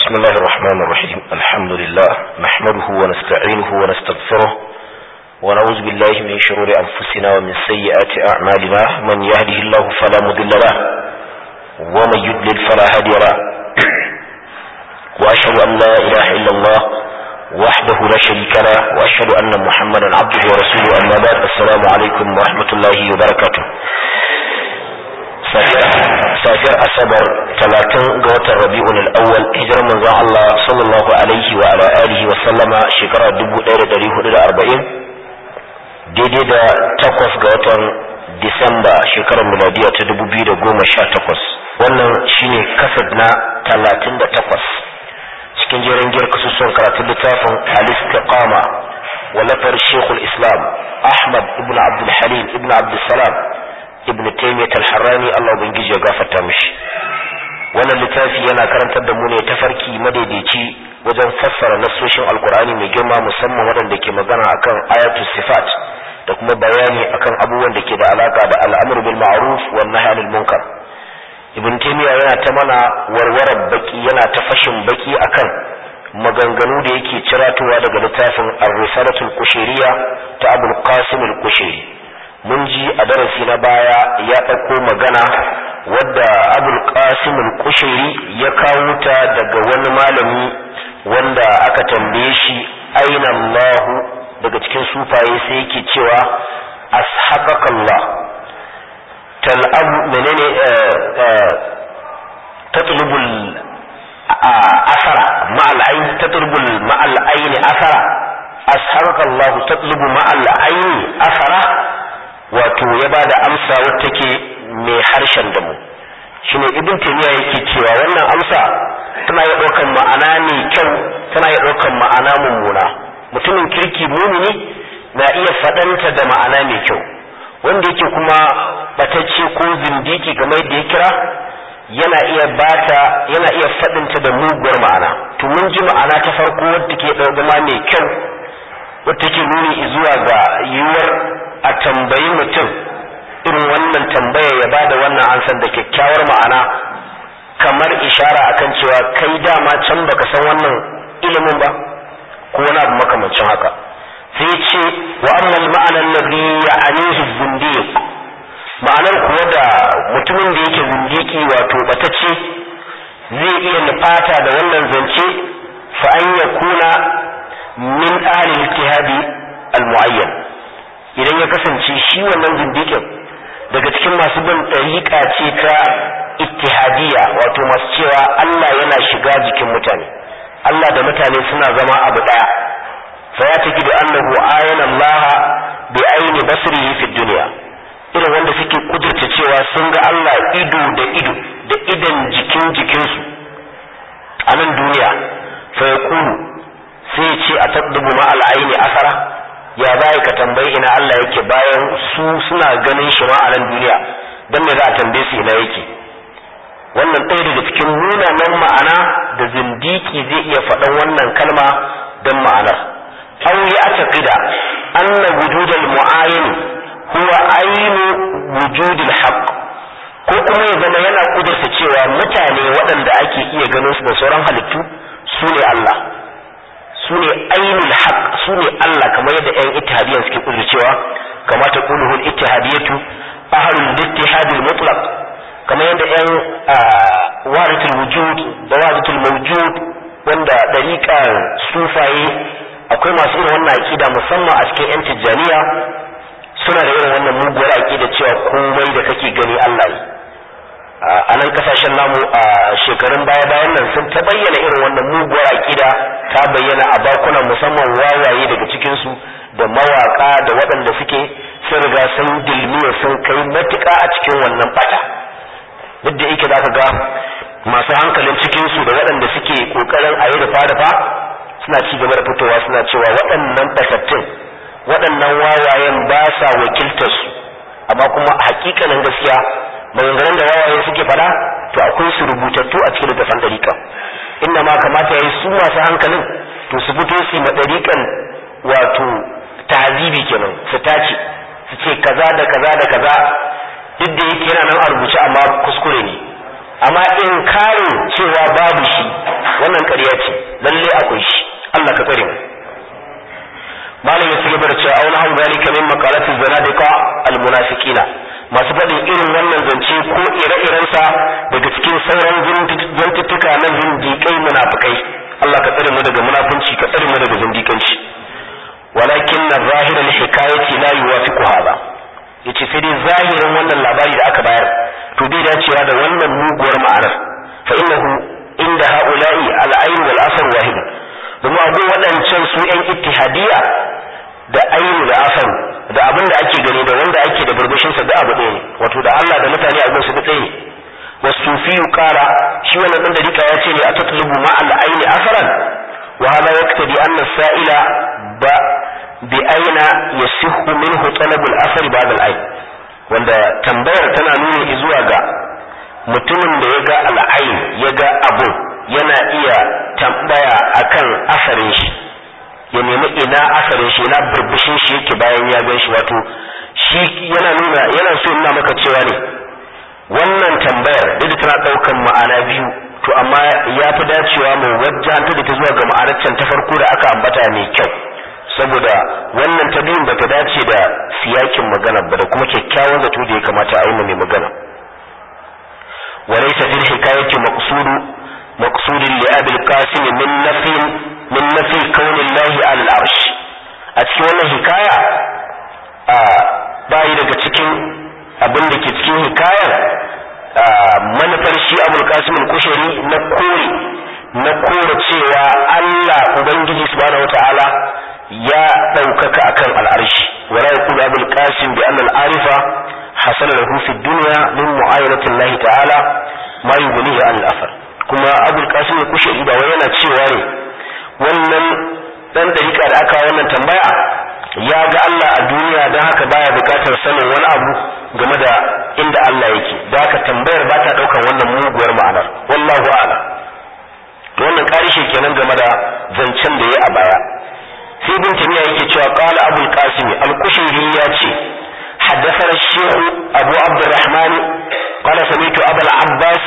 بسم الله الرحمن الرحيم الحمد لله نحمده ونستعينه ونستغفره ونعوذ بالله من شرور أنفسنا ومن سيئات أعمالنا من يهده الله فلا مضل له ومن يضلل فلا هادي له وأشهد أن لا إله إلا الله وحده لا شريك له وأشهد أن محمدا عبده ورسوله أما بعد السلام عليكم ورحمة الله وبركاته safiyar asabar talatin ga watan rabi'un al'awwal hijirar manzon Allah sallallahu alaihi wa ala alihi wa sallama shekara 1440 daidai da takwas ga watan disamba shekarar miladiya ta 2018 wannan shine kasad na 38 cikin jerin giyar kasusuwan karatun littafin al-istiqama wallafar shekul islam ahmad ibn abdul halim ibn abdul salam ibn taymiyyah al-harrani Allah ubangiji ya gafarta mishi wannan littafi yana karantar da mu ne tafarki madaidaici wajen fassara nassoshin alkur'ani mai girma musamman waɗanda ke magana akan ayatul sifat da kuma bayani akan abubuwan da ke da alaka da al'amr bil ma'ruf wan nahy anil munkar ibn taymiyyah yana ta mana warwarar baki yana ta fashin baki akan maganganu da yake ciratowa daga littafin ar-risalatul qushayriya ta abul qasim al-qushayri mun ji a darasi na baya ya ɗauko magana wadda abul qasim al-kushairi ya kawo ta daga wani malami wanda aka tambaye shi aina Allah daga cikin sufaye sai yake cewa ashabakallah tal'abu menene tatlubul asara ma'al ayn tatlubul ma'al ayn asara ashabakallah tatlubu ma'al ayn asara wato ya ba da amsa wata ke mai harshen da mu shine ibn taymiya yake cewa wannan amsa tana iya ɗaukan ma'ana mai kyau tana iya ɗaukan ma'ana mummuna mutumin kirki mumini na iya faɗanta da ma'ana mai kyau wanda yake kuma batacce ko zindiki kamar yadda ya kira yana iya bata yana iya faɗinta da muguwar ma'ana to mun ji ma'ana ta farko wadda ke zama mai kyau wadda ke nuni zuwa ga yiwuwar a tambayi mutum irin wannan tambaya ya bada wannan ansan da kyakkyawar ma'ana kamar ishara akan cewa kai dama can baka san wannan ilimin ba ko wani abu makamancin haka sai ce wa ammal ma'anar ladhi ya'anihi zindiq ma'anar kuwa da mutumin da yake zindiki wato batacce zai iya nufata da wannan zance fa an yakuna min ahli al-ittihadi al-mu'ayyan idan ya kasance shi wannan zindikin daga cikin masu bin ɗariƙa ce ta ittihadiyya wato masu cewa Allah yana shiga jikin mutane Allah da mutane suna zama abu ɗaya fa ya taki da annahu ayana Allah bi aini basrihi fi dunya irin wanda suke kudurta cewa sun ga Allah ido da ido da idan jikin jikinsu a nan duniya fa yaqulu sai ya ce a taddubu ma al-aini asara ya za ka tambayi ina Allah yake bayan su suna ganin shi ma a nan duniya don me za a tambaye su ina yake wannan ɗaya daga cikin munanan ma'ana da zindiki zai iya faɗan wannan kalma don ma'anar aw ya taqida anna wujudal mu'ayyin huwa aynu wujudil haqq ko kuma ya zama yana kudurta cewa mutane waɗanda ake iya ganin su da sauran halittu su ne Allah su ne ainul haq su ne Allah kamar yadda ƴan ittihadiyan suke kudu cewa kama ta quluhu al-ittihadiyatu ahlul ittihadil mutlaq kamar yadda ƴan waratul wujud da waratul mawjud wanda dariƙan sufaye akwai masu irin wannan aqida musamman a cikin ƴan tijjaniya suna da irin wannan muguwar aqida cewa komai da kake gani Allah ne a nan kasashen namu a shekarun baya bayan nan sun ta bayyana irin wannan muguwar aƙida ta bayyana a bakunan musamman wawaye daga cikinsu da mawaka da waɗanda suke sun riga sun dilmiya sun kai matuƙa a cikin wannan bata duk da yake zaka ga masu hankalin cikinsu da waɗanda suke ƙoƙarin a yi rufa-rufa suna ci gaba da fitowa suna cewa waɗannan batattun waɗannan wawayen ba sa wakiltarsu amma kuma a hakikanin gaskiya maganganun da wawaye suke fada to akwai su rubutattu a cikin littafin dariƙan inda ma kamata yayi su masu hankalin to su fito su ma dariƙan wato tahzibi kenan su tace su ce kaza da kaza da kaza duk da yake yana nan a rubuce amma kuskure ne amma in karin cewa babu shi wannan zalika min maqalati zanadiqa almunafiqina masu faɗin irin wannan zance ko ire-irensa daga cikin sauran zantuttuka na zindiƙai munafikai Allah ka tsare mu daga munafunci ka tsare mu daga zindiƙanci walakin na zahirar hikayati la yuwafiqu hada yace sai dai zahirin wannan labari da aka bayar to bai dacewa da wannan muguwar ma'anar fa innahu inda haula'i al-ayn wal asar wahid domin abu waɗancan su yan ittihadiyya da ainu da asaru da abin da ake gani da wanda ake da burbushin sa da abu ɗaya ne wato da Allah da mutane a gunsu da ɗaya ne wasufi qala shi wannan dan dariƙa ya ce ne a tatlubu ma al-aini asaran wa hada yaktadi anna sa'ila ba bi aina yasihhu minhu talab al-asar ba'da al-ain wanda tambayar tana nuni zuwa ga mutumin da ya ga al-ain ya ga abu yana iya tambaya akan asarin shi ya nemi ina asarin shi na burbushin shi yake bayan ya gan shi wato shi yana nuna yana so nuna maka cewa ne wannan tambayar duk tana daukan ma'ana biyu to amma ya fi dacewa mu wajjanta da ta zuwa ga ma'anar can ta farko da aka ambata mai kyau saboda wannan ta biyun bata dace da siyakin magana ba da kuma kyakkyawan zato da ya kamata a yi mai magana وليس في الحكاية مقصود مقصود لأبي القاسم من نفي من نفي كون الله على العرش أتكي wannan hikaya a bayi daga cikin abin da ke cikin hikayar manufar shi abul qasim al-kushari na kore na kore cewa Allah ubangiji subhanahu wataala ya ɗaukaka akan al'arshi wala yaqulu abul qasim bi anna al-arifa hasala lahu fi dunya min mu'ayyanati Allah ta'ala ma yughnihi an al-athar kuma abul qasim al-kushari ba wai yana cewa ne wannan dan dariƙa da aka wannan tambaya ya ga Allah a duniya don haka baya bukatar sanin wani abu game da inda Allah yake da haka tambayar ba ta ɗaukar wannan muguwar ma'anar wallahu a'lam to wannan ƙarishe kenan game da zancen da ya a baya sai ibn tamiya yake cewa qala abul qasim al-kushairi ya ce حدثنا الشيخ أبو عبد الرحمن قال سمعت أبا العباس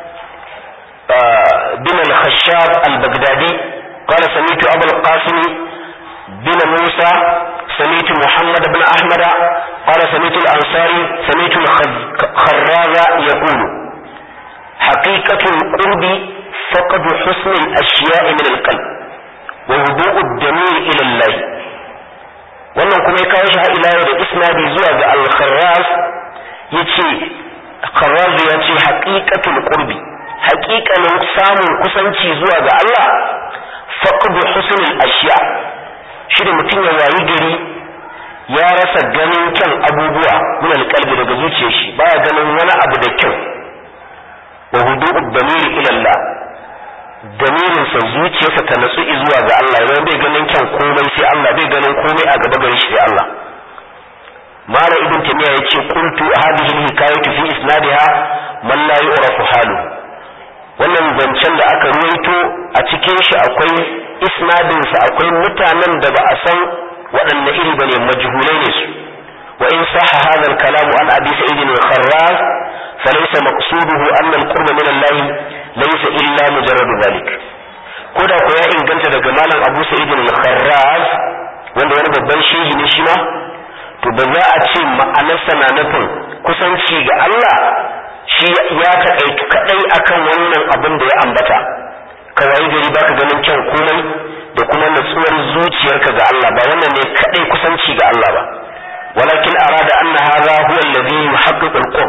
بن الخشاب البغدادي قال سمعت أبا القاسم بن موسى سمعت محمد بن أحمد قال سمعت الأنصاري سمعت الخراز يقول حقيقة القرب فقد حسن الأشياء من القلب وهدوء الدمير إلى الله wannan kuma ya kawo shi ila da isnadi zuwa ga al-kharraz yace kharraz ya ce haqiqatul qurbi haqiqanin samun kusanci zuwa ga Allah faqdu husnul ashiya shi da mutum ya wayi gari ya rasa ganin kyan abubuwa min alqalbi daga zuciyar shi baya ganin wani abu da kyau wa hudu'ud damiri ila Allah damirinsa zuciyarsa ta natsu zuwa ga Allah idan bai ganin kyan komai sai Allah bai ganin komai a gaba gare shi sai Allah mala ibn tamiya yace qultu hadhihi alhikayatu fi isnadiha man la yu'rafu halu wannan zancen da aka ruwaito a cikin shi akwai isnadin sa akwai mutanen da ba a san waɗanne iri bane majhulai ne su wa in sahha hadha al-kalam an abi sa'id al-kharraz falaysa maqsuduhu anna al-qurba min Allah laysa illa mujarrad dhalik koda ko ya inganta daga malam Abu Sa'id al-Kharraz wanda wani babban shehi ne shi ma to ba za a ce ma'anarsa na nufin kusanci ga Allah shi ya taƙaitu kaɗai akan wannan abin da ya ambata kawai gari baka ganin kyan komai da kuma natsuwar zuciyarka ga Allah ba wannan ne kaɗai kusanci ga Allah ba walakin arada anna hadha huwa alladhi yuhaqqiqu al-qurb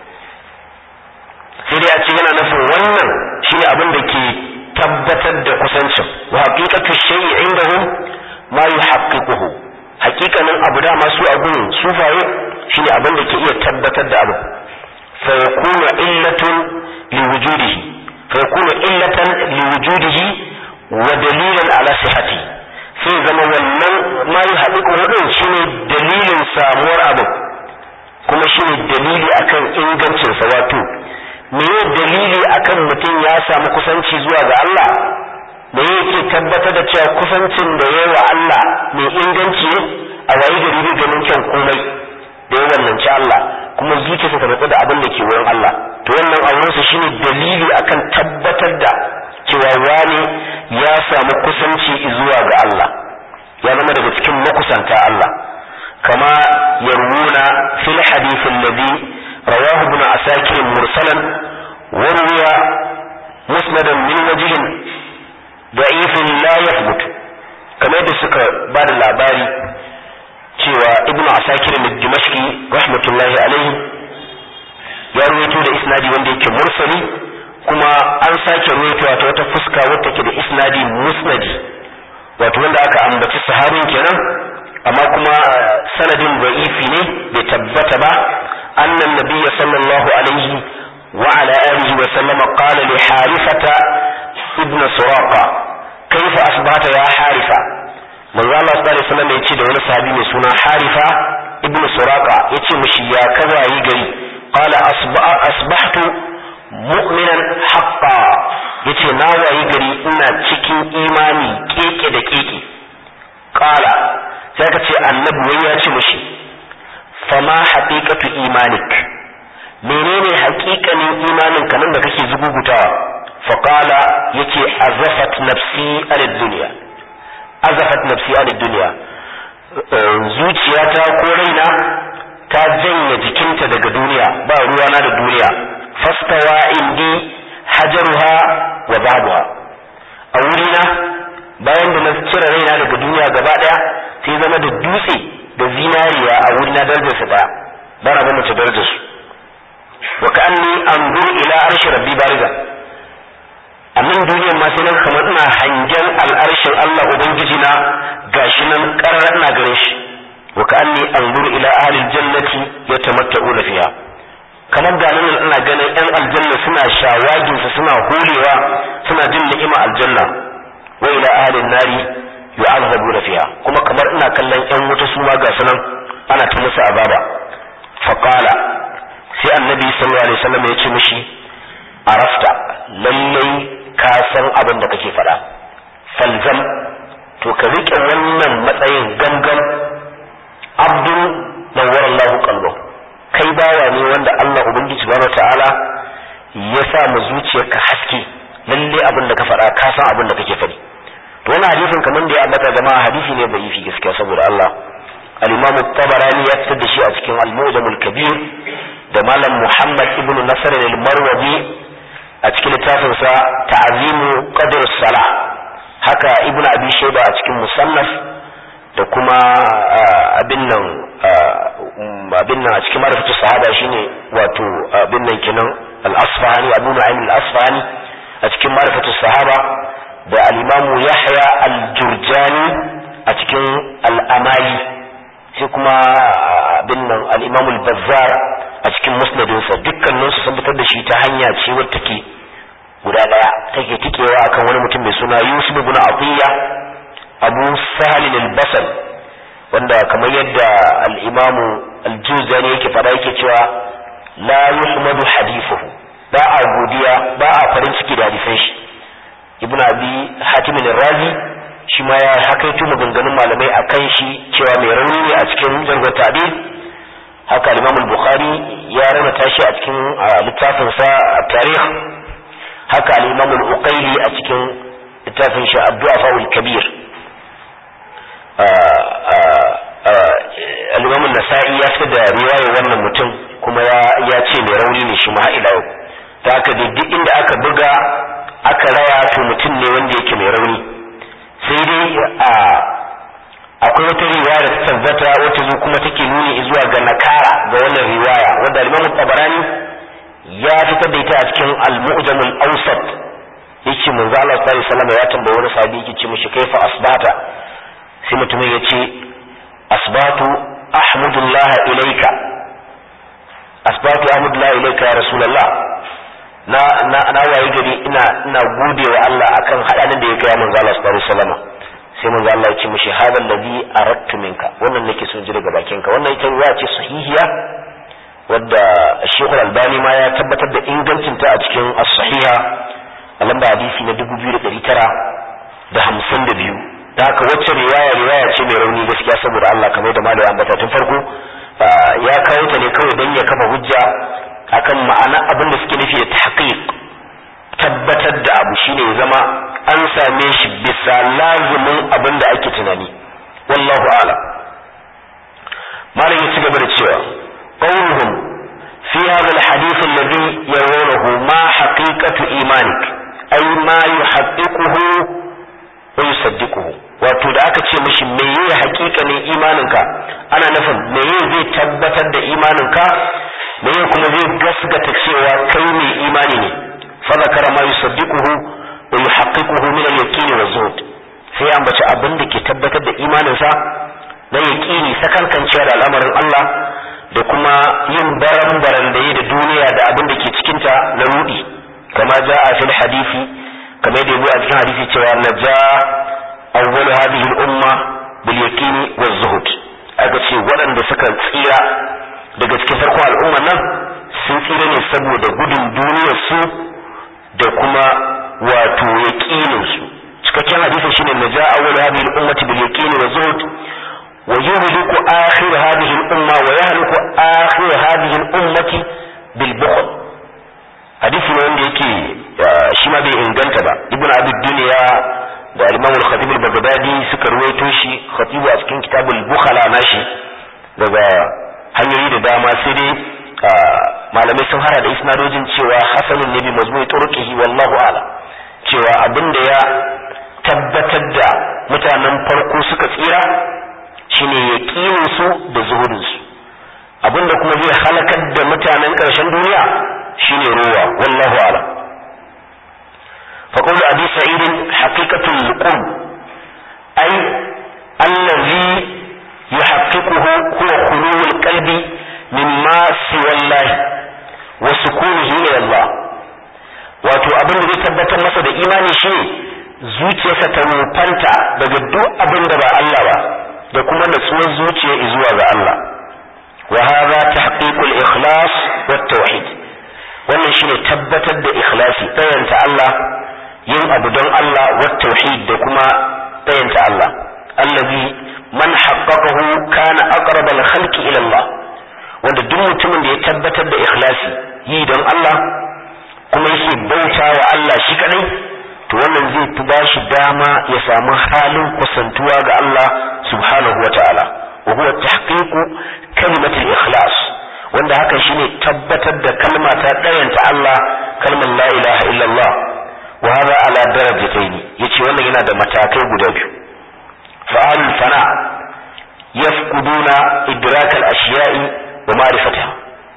sai dai a ce yana nufin wannan shine abin da ke tabbatar da kusancin wa haqiqatu shay'i indahum ma yuhaqqiquhu haqiqanin abu da masu abun sufaye shine abin da ke iya tabbatar da abu fa yakunu illatun li wujudihi fa yakunu illatan li wujudihi wa dalilan ala sihhati sai zama wannan ma yuhaqqiquhu din shine dalilin samuwar abu kuma shine dalili akan ingancinsa wato meye dalili akan mutum ya samu kusanci zuwa ga Allah da yake tabbatar da cewa kusancin da ya wa Allah mai inganci ne a wayi gari bai ganin kyan komai da ya wannanci Allah kuma zuciyarsa ta natsu da abin da ke wurin Allah to wannan aurensa shine dalili akan tabbatar da cewa wani ya samu kusanci zuwa ga Allah ya zama daga cikin makusanta Allah kama yarwuna fil hadith alladhi rawahu ibn asakir mursalan wa ruwiya musnadan min wajhin da'ifin la yathbut kamar da suka ba da labari cewa ibn asakir al-dimashqi rahmatullahi alaihi ya ruwaito da isnadi wanda yake mursali kuma an sake ruwaitowa ta wata fuska wadda take da isnadi musnadi wato wanda aka ambaci sahabin kenan amma kuma sanadin da'ifi ne bai tabbata ba annan nabiyya sallallahu alaihi wa ala alihi wa sallama qala li harifata ibn suraqa kaifa asbata ya harifa manzo Allah sallallahu alaihi wasallam yace da wani sahabi mai suna harifa ibn suraqa yace mishi ya kaza yi gari qala asbahtu mu'minan haqqa yace na wayi gari ina cikin imani keke da keke qala sai ka ce annabi wai ya ce mishi fama haqiqatu imanik menene haƙiƙanin imanin ka nan da kake zugugutawa fa qala yace azafat nafsi alid dunya azafat nafsi alid dunya zuciyata ko raina ta janye jikinta daga duniya ba ruwana da duniya fastawa indi hajaruha wa zabuha a wurina bayan da na cire raina daga duniya gaba daya sai zama da dutse da zinariya a wurina darajar su daya ba na mace darajar su wa ka'anni anzuru ila arshi rabbi bariza a nan duniyar ma sai nan kamar ina hangen al'arshin Allah ubangiji na gashi nan karar ina gare shi wa ka'anni anzuru ila ahli aljannati yatamatta'una fiha kamar ga nan ina ganin yan aljanna suna shawagin su suna hulewa suna jin ni'ima aljanna wa ila ahli nari yu'azzabuna fiha kuma kamar ina kallon yan wuta su ma ga sunan ana ta musu azaba fa qala sai annabi sallallahu alaihi wasallam ya ce mishi arafta lallai ka san abin da kake faɗa falzam to ka riƙe wannan matsayin gangan abdun nawwar Allah qalbu kai bawa ne wanda Allah ubangiji subhanahu ta'ala ya sa mu zuciyarka haske lalle abin da ka faɗa ka san abin da kake faɗi to wannan hadisin kamar da ya ambata jama'a hadisi ne bai fi gaskiya saboda Allah al-Imam tabarani ya fitar da shi a cikin al-Mu'jam al-Kabir da Malam Muhammad ibn Nasr al-Marwazi a cikin littafinsa ta'azimu qadr sala haka ibn abi shayba a cikin musannaf da kuma abin nan abin nan a cikin marifatu sahaba shine wato abin nan kenan al-asfahani abu nu'aym al-asfahani a cikin marifatu sahaba da al-imamu yahya al-jurjani a cikin al-amali sai kuma abin nan al-imamu al-bazzar a cikin musnadinsa dukkaninsu sun fitar da shi ta hanya ce wadda take guda daya take tikewa akan wani mutum mai suna Yusuf ibn Atiyya Abu Sahal al-Basri wanda kamar yadda al-Imam al-Juzani yake fada yake cewa la yuhmadu hadithuhu ba a godiya ba a farin ciki da hadisan shi Ibn Abi Hatim al-Razi shi ma ya hakaito maganganun malamai akan shi cewa mai rauni ne a cikin jargon ta'dil haka al-Imam al-Bukhari ya rana shi a cikin littafin sa tarikh haka al-Imam al-Uqayli a cikin littafin shi Ad-Du'afa al-Kabir al-Imam an-Nasa'i ya fitar da riwayar wannan mutum kuma ya ya ce mai rauni ne shi ma ila yau ta haka duk inda aka buga aka raya to mutum ne wanda yake mai rauni sai dai a akwai wata riwaya da ta tabbata wata zo kuma take nuni zuwa ga nakara ga wannan riwaya wanda al-Imam Tabarani ya fitar da ita a cikin al-Mu'jam al-Awsat yace manzo Allah sallallahu alaihi wasallam ya tambaye wani sahabi yake ce mishi kaifa asbata sai mutumin yace asbatu ahmudullah ilayka asbatu ahmudullah ilayka ya rasulullah na na na waye gari ina ina godewa Allah akan hadanin da ya kai manzo Allah sallallahu alaihi wasallam sai manzo Allah ya ce mishi hadal ladhi aradtu minka wannan nake son ji daga bakinka wannan ita ruwa ce sahihiya wadda Sheikh Al-Albani ma ya tabbatar da ingancin ta a cikin as-sahiha a lamba hadisi na 2952 da haka wacce riwaya riwaya ce mai rauni gaskiya saboda Allah kamar da malai ambata tun farko ya kawo ta ne kawai dan ya kafa hujja akan ma'ana abin da suke nufi da tahqiq tabbatar da abu shine ya zama an same shi bisa lazumin abin da ake tunani wallahu a'lam malam ya ci gaba da cewa qawluhum fi hadha alhadith alladhi yarawnahu ma haqiqatu imanik ay ma yuhaqqiquhu wa yusaddiquhu wato da aka ce mishi meye haƙiƙanin imaninka ana nufin meye zai tabbatar da imaninka meye kuma zai gasgata cewa kai mai imani ne fa zakara ma yusaddiquhu wa yuhaqqiquhu min al-yaqin wa zuhd sai ambaci abin da ke tabbatar da imaninsa na yaqini sakankancewa da al'amarin Allah da kuma yin baran baran da yi da duniya da abin da ke cikinta na rudi kama ja'a fil hadisi kamar da yabo a cikin hadisi cewa naja awwal hadhihi al-umma bil yaqini wa zuhd aka ce waɗanda suka tsira daga cikin farkon al'umma nan sun tsira ne saboda gudun duniyar su da kuma wato yaqinin su cikakken hadisin shine naja awwal hadhihi al-ummati bil yaqini wa zuhd wa yuhliku akhir hadhihi al-umma wa yahliku akhir hadhihi al-ummati bil bukhl hadisi ne wanda yake shi ma bai inganta ba ibnu abi dunya da al-imam al-khatib al-baghdadi suka ruwaito shi khatib a cikin kitabul bukhala nashi daga hanyoyi da dama sai dai malamai sun hara da isnadojin cewa hasanun ne bi mazmui turqihi wallahu a'lam cewa abinda ya tabbatar da mutanen farko suka tsira shine yaqinin su da zuhudin su abinda kuma zai halakar da mutanen ƙarshen duniya shine ruwa wallahu a'lam فقول أبي سعيد حقيقة القرب أي الذي يحققه هو خلو القلب مما سوى الله وسكونه إلى الله wato abin da zai tabbatar masa da imani shi zuciyarsa ta wufanta daga duk abin da ba Allah ba da kuma natsuwar zuciya zuwa ga Allah wa hadha tahqiqul ikhlas wat tauhid wannan shine tabbatar da ikhlasi tsayanta Allah yin abu don Allah wa tauhid da kuma tsayanta Allah allazi man haqqaqahu kana aqrab al khalqi ila Allah wanda duk mutumin da ya tabbatar da ikhlasi yi don Allah kuma yake bauta wa Allah shi kadai to wannan zai fi bashi dama ya samu halin kusantuwa ga Allah subhanahu wa ta'ala wa huwa tahqiqu kalimatul ikhlas wanda hakan shine tabbatar da kalma ta ɗayanta Allah kalmar la ilaha illallah wa hada ala darajatayn yace wannan yana da matakai guda biyu fa'al fana yafquduna idrak al ashiya'i wa ma'rifataha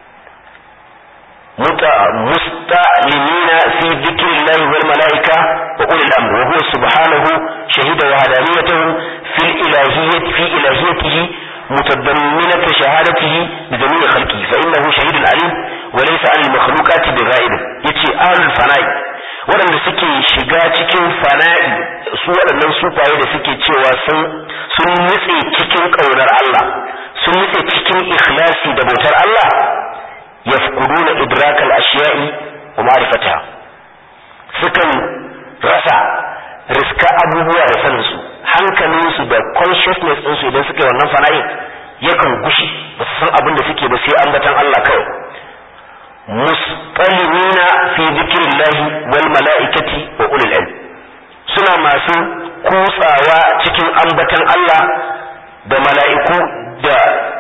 مستعلمين في ذكر الله والملائكة وأولي الأمر وهو سبحانه شهد وهدانيته في الإلهية في إلهيته متضمنة شهادته بجميع خلقه فإنه شهيد عليم وليس عن المخلوقات بغائب يتي أهل الفناء waɗanda suke shiga cikin fana'i su waɗannan sufaye da suke cewa sun nutse cikin ƙaunar Allah sun nutse cikin ikhlasi da bautar Allah yafquduna idrakal ashiya'i wa ma'rifataha sukan rasa riska abubuwa da sanin su hankalinsu da consciousness ɗinsu idan suka yi wannan fana'in yakan gushi ba su san abin da suke ba sai ambatan Allah kawai musqalimina fi dhikrillahi wal mala'ikati wa ulil ilm suna masu kutsawa cikin ambatan Allah da mala'iku da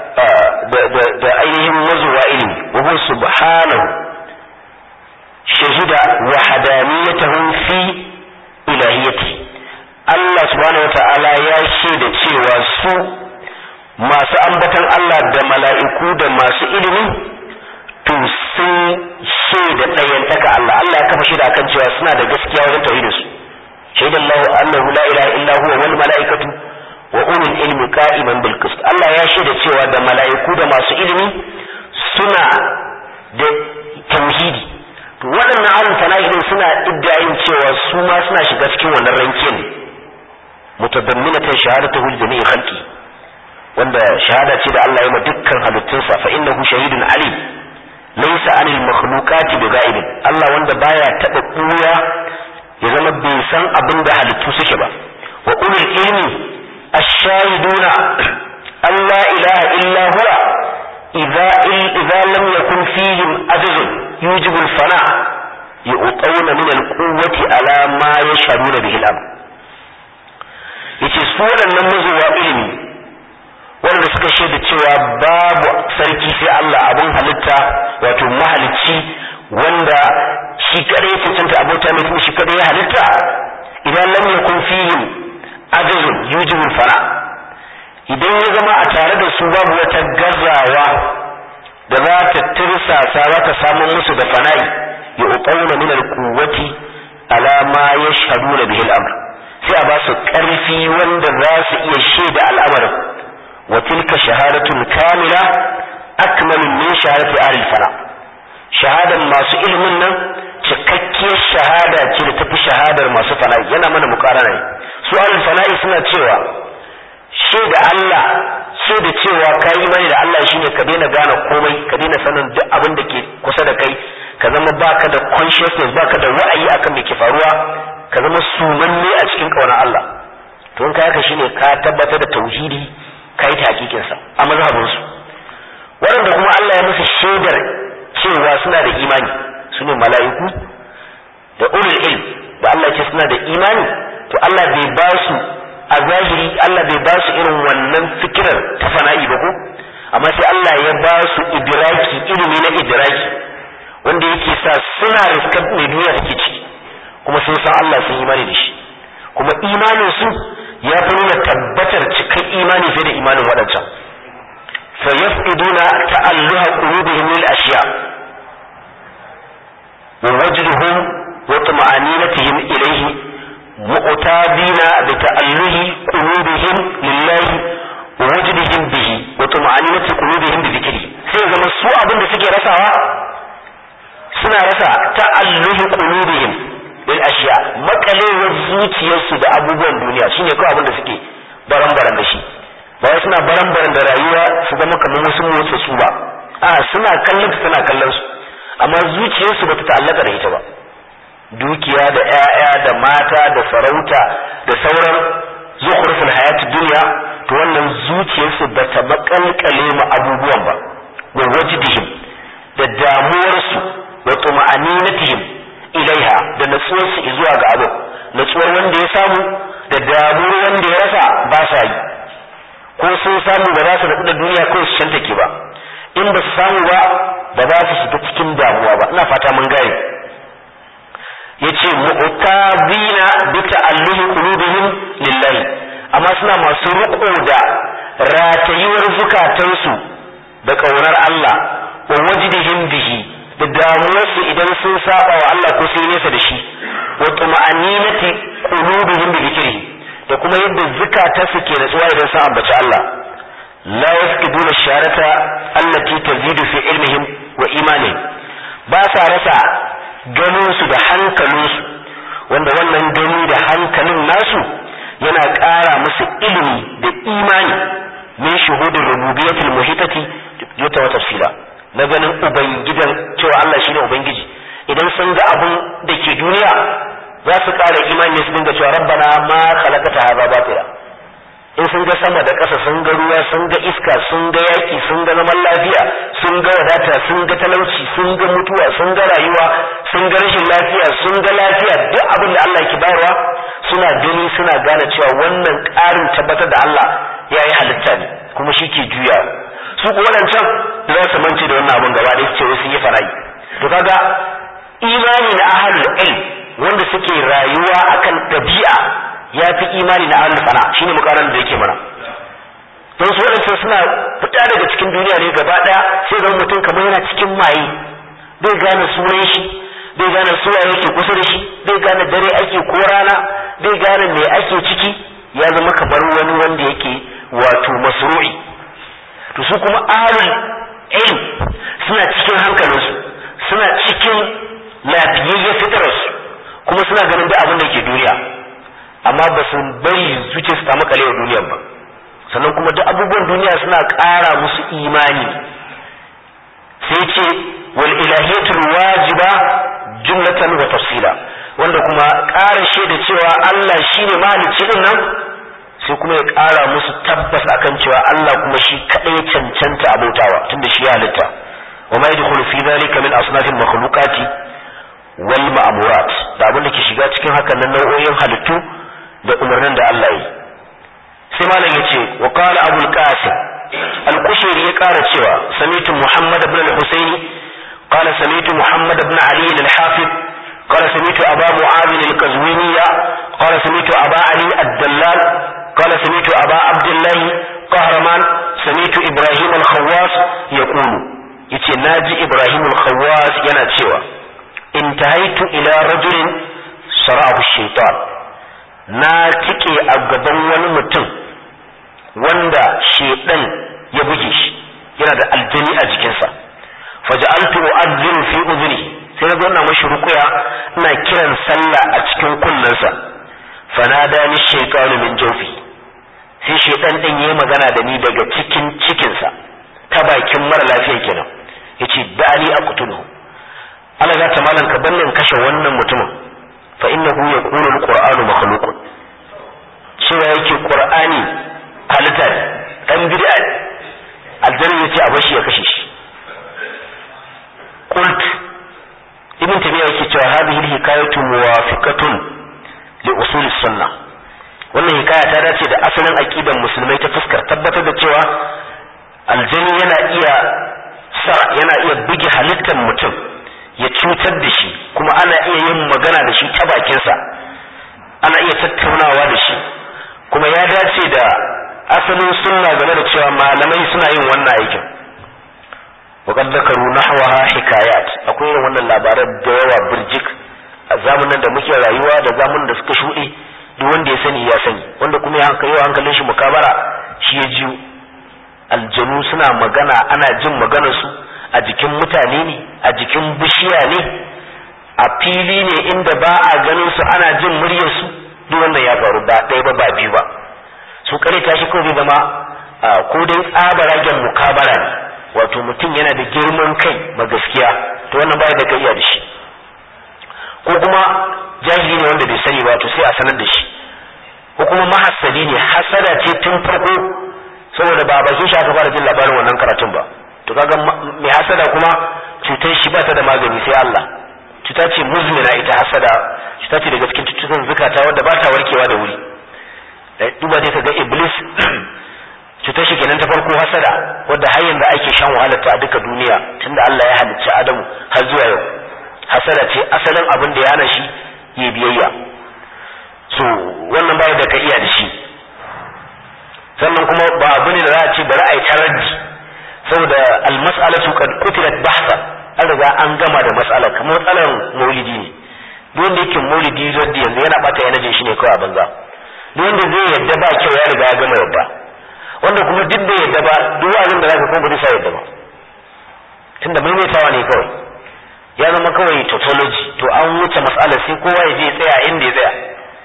da ainihin mazuwa ilimi wa huwa subhanahu shahida wahadaniyatahu fi ilahiyati Allah subhanahu wata'ala ya shaida cewa su masu ambatan Allah da mala'iku da masu ilimi to sun shaida ɗayantaka Allah Allah ya kafa shaida akan cewa suna da gaskiya wajen tauhidin su shaida Allah annahu la ilaha illa huwa wal mala'ikatu wa ulul ilmi qa'iman bil qist Allah ya shaida cewa da mala'iku da masu ilimi suna da tauhidi to waɗannan ahlul fana'i suna iddayin cewa su ma suna shiga cikin wannan rankin mutadamminatan shahadatuhu li jami'i khalqi wanda shahada ce da Allah ya ma dukkan halittunsa fa innahu shahidun alim laysa anil makhluqati bighaibin Allah wanda baya taba kuya ya zama bai san abin da halittu suke ba wa ulul ilmi ash-shahiduna an la ilaha illa huwa idza idza lam yakun fihim ajzun yujibu al-fana yu'tawna min al-quwwati ala ma yashhaduna bihi al-amr yace su waɗannan mazuwa ilimi wanda suka shaida cewa babu sarki sai Allah abun halitta wato mahalicci wanda shi kadai cancanta abota mai kuma shi kadai ya halitta idan lam yakun fihim ajazun yujibu fara idan ya zama a tare da su babu wata gazawa da za ta tirsasa za ta samu musu da fana'i ya uqawna min al-quwwati ala ma yashhaduna bihi al-amr sai a ba su karfi wanda za su iya shaida al'amarin wa tilka shahadatun kamila akmalu min shahadati ahli fana shahadan masu ilimin nan cikakkiyar shahada ce da tafi shahadar masu fana'i yana mana mukarana ne su ahli fana'i suna cewa shaida Allah shaida cewa ka yi imani da Allah shine ka daina gane komai ka daina sanin duk abin da ke kusa da kai ka zama baka da consciousness baka da wa'ayi akan me ke faruwa ka zama sumanne a cikin kaunar Allah to in ka haka shine ka tabbatar da tauhidi ka yi hakikin sa a mazhabin su waɗanda kuma Allah ya musu shaidar cewa suna da imani sune mala'iku da ulul ilm da Allah ya ce suna da imani to Allah bai ba su a zahiri Allah bai ba su irin wannan fikirar ta fana'i ba ko amma sai Allah ya ba su idraki ilimi na idraki wanda yake sa suna riskar mai duniya take ciki kuma sun san Allah sun imani da shi kuma imanin su ya fi nuna tabbatar cikin imani fiye da imanin waɗancan fa yafqiduna ta'alluha qulubihim lil ashiya wa wajduhum wa tuma'aninatihim ilayhi mu'tabina bi ta'alluhi qulubihim lillahi wa wajdihim bihi wa tuma'aninati qulubihim bi dhikri sai zama su abin da suke rasawa suna rasa ta'alluhi qulubihim lil ashiya makalewar zuciyarsu da abubuwan duniya shine kawai abin da suke baran-baran da shi ba wai suna baran-baran da rayuwa su zama kamar wasu motsa su ba a suna kallon suna kallon su amma zuciyarsu bata ta'allaka da ita ba dukiya da ƴaƴa da mata da sarauta da sauran zukhruful hayati duniya to wannan zuciyarsu bata makalkale ma abubuwan ba wa wajdihim da damuwarsu wa tuma'aninatihim ilaiha da natsuwarsu zuwa ga abu natsuwar wanda ya samu da damuwar wanda ya rasa ba sa yi ko sun samu ba za su rabu da duniya ko su shantake ba in ba su samu ba ba za su shiga cikin damuwa ba ina fata mun gane yace mu'tabina bi ta'alluhi qulubihim lillahi amma suna masu riko da ratayuwar zukatansu da kaunar Allah wa wajdihim bihi da damuwarsu idan sun saba wa Allah ko sun nesa da shi wa tuma'aninati qulubihim bi dhikrihi da kuma yadda zukatansu ke natsuwa idan sun ambaci Allah la yafqiduna sharata allati tazidu fi ilmihim wa imanihim ba sa rasa ganinsu da hankalinsu wanda wannan gani da hankalin nasu yana ƙara musu ilimi da imani min shuhudin rububiyyatul muhitati yuta wa tafsila na ganin ubangidan cewa Allah shine ubangiji idan sun ga abun da ke duniya za su ƙara imani su dinga cewa rabbana ma khalaqata hadha batila in sun ga sama da ƙasa sun ga ruwa sun ga iska sun ga yaƙi sun ga zaman lafiya sun ga wadata sun ga talauci sun ga mutuwa sun ga rayuwa sun ga rashin lafiya sun ga lafiya duk abin da Allah ke bayarwa suna gani suna gane cewa wannan ƙarin tabbatar da Allah ya yi halitta ne kuma shi ke juya su ko waɗancan za su mance da wannan abin gaba da su ce sun yi fara'i to kaga imani na ahlul ilm wanda suke rayuwa akan ɗabi'a ya fi imani na ahlul fana shine mukaran da yake mana don su waɗancan suna fita daga cikin duniya ne gaba ɗaya sai zama mutum kamar yana cikin maye bai gane sunan shi bai gane suwa yake kusa da shi bai gane dare ake ko rana bai gane me ake ciki ya zama kamar wani wanda yake wato masru'i to su kuma ahlul ilm suna cikin hankalinsu suna cikin lafiyayyen fitararsu kuma suna ganin duk abin da ke duniya amma ba su bari zuciya su samu kalewa duniyar ba sannan kuma duk abubuwan duniya suna ƙara musu imani sai ce wal ilahiyatul wajiba jumlatan wa tafsila wanda kuma ƙara shaida cewa Allah shine mahalicci din nan sai kuma ya ƙara musu tabbas akan cewa Allah kuma shi kadai ya cancanta abautawa tunda shi ya halitta wa ma yadkhulu fi dhalika min asnafil makhluqati wal ma'murat da abin da ke shiga cikin hakan nan nau'o'in halittu da umarnin da Allah yi sai malam yace wa qala abul qasim al-kushairi ya ƙara cewa samitu muhammad ibn al-husaini qala samitu muhammad ibn ali al-hafiz qala samitu aba mu'adh al-qazwini qala samitu aba ali ad-dallal qala samitu aba abdullah qahraman samitu ibrahim al-khawwas yaqulu yace naji ibrahim al-khawwas yana cewa intahaitu ila rajulin sara'ahu shaytan na tike a gaban wani mutum wanda shedan ya buge shi yana da aljani a jikinsa faja'altu u'adhdhiru fi udhni sai na zauna mashi rukuya ina kiran sallah a cikin kunnensa fanada ni shaytanu min jawfi sai shedan din yayi magana da ni daga cikin cikinsa ta bakin mara lafiya kenan yace dali aqtuluhu Allah ya ta malan ka bannin kashe wannan mutumin fa innahu yaqulu alqur'anu makhluqun cewa yake qur'ani halitta ne dan bid'a ne aljanna yace a bashi ya kashe shi qult ibn tabiya yake cewa hadhihi alhikayatu muwafiqatun li usul sunnah wannan hikaya ta dace da asalin aqidan musulmai ta fuskar tabbatar da cewa aljani yana iya sa yana iya buge halittar mutum ya cutar da shi kuma ana iya yin magana da shi ta bakinsa ana iya tattaunawa da shi kuma ya dace da asalin sunna game da cewa malamai suna yin wannan aikin وقد ذكروا نحوها حكايات akwai irin wannan labaran da yawa birjik a zamanin da muke rayuwa da zamanin da suka shuɗe duk wanda ya sani ya sani wanda kuma ya hankali yawa hankalin shi mukabara shi ya jiyo aljanu suna magana ana jin maganar su a jikin mutane ne a jikin bishiya ne a fili ne inda ba a ganin su ana jin muryar su duk wannan ya faru ba ɗaya ba ba biyu ba su kare tashi ko zai zama ko dai tsabaragen mukabara ne wato mutum yana da girman kai ma gaskiya to wannan baya da kai da shi ko kuma jahili ne wanda bai sani ba to sai a sanar da shi ko kuma mahassadi ne hasada ce tun farko saboda ba bakin shi aka fara jin labarin wannan karatun ba to kaga mai hasada kuma cutar shi ba ta da magani sai Allah cuta ce muzmina ita hasada cuta ce daga cikin cututtukan zukata wadda ba ta warkewa da wuri duba dai kaga iblis cutar shi kenan ta farko hasada wadda har yanzu ake shan wahalar ta a duka duniya tunda Allah ya halicci Adamu har zuwa yau hasada ce asalin abin da ya hana shi yi biyayya so wannan baya da ka iya da shi sannan kuma ba abu ne da za a ce bari a yi taraddi saboda almas'alatu qad qutilat bahsa an riga an gama da mas'ala kamar matsalar maulidi ne duk wanda yake maulidi raddi yanzu yana bata yanajin shi ne kawai a banza duk wanda zai yadda ba kyau ya riga ya gama yadda wanda kuma duk da yadda ba duk abin da zaka kuma ba zai yadda ba tunda maimaitawa ne kawai ya zama kawai tautology to an wuce mas'ala sai kowa ya je ya tsaya inda ya tsaya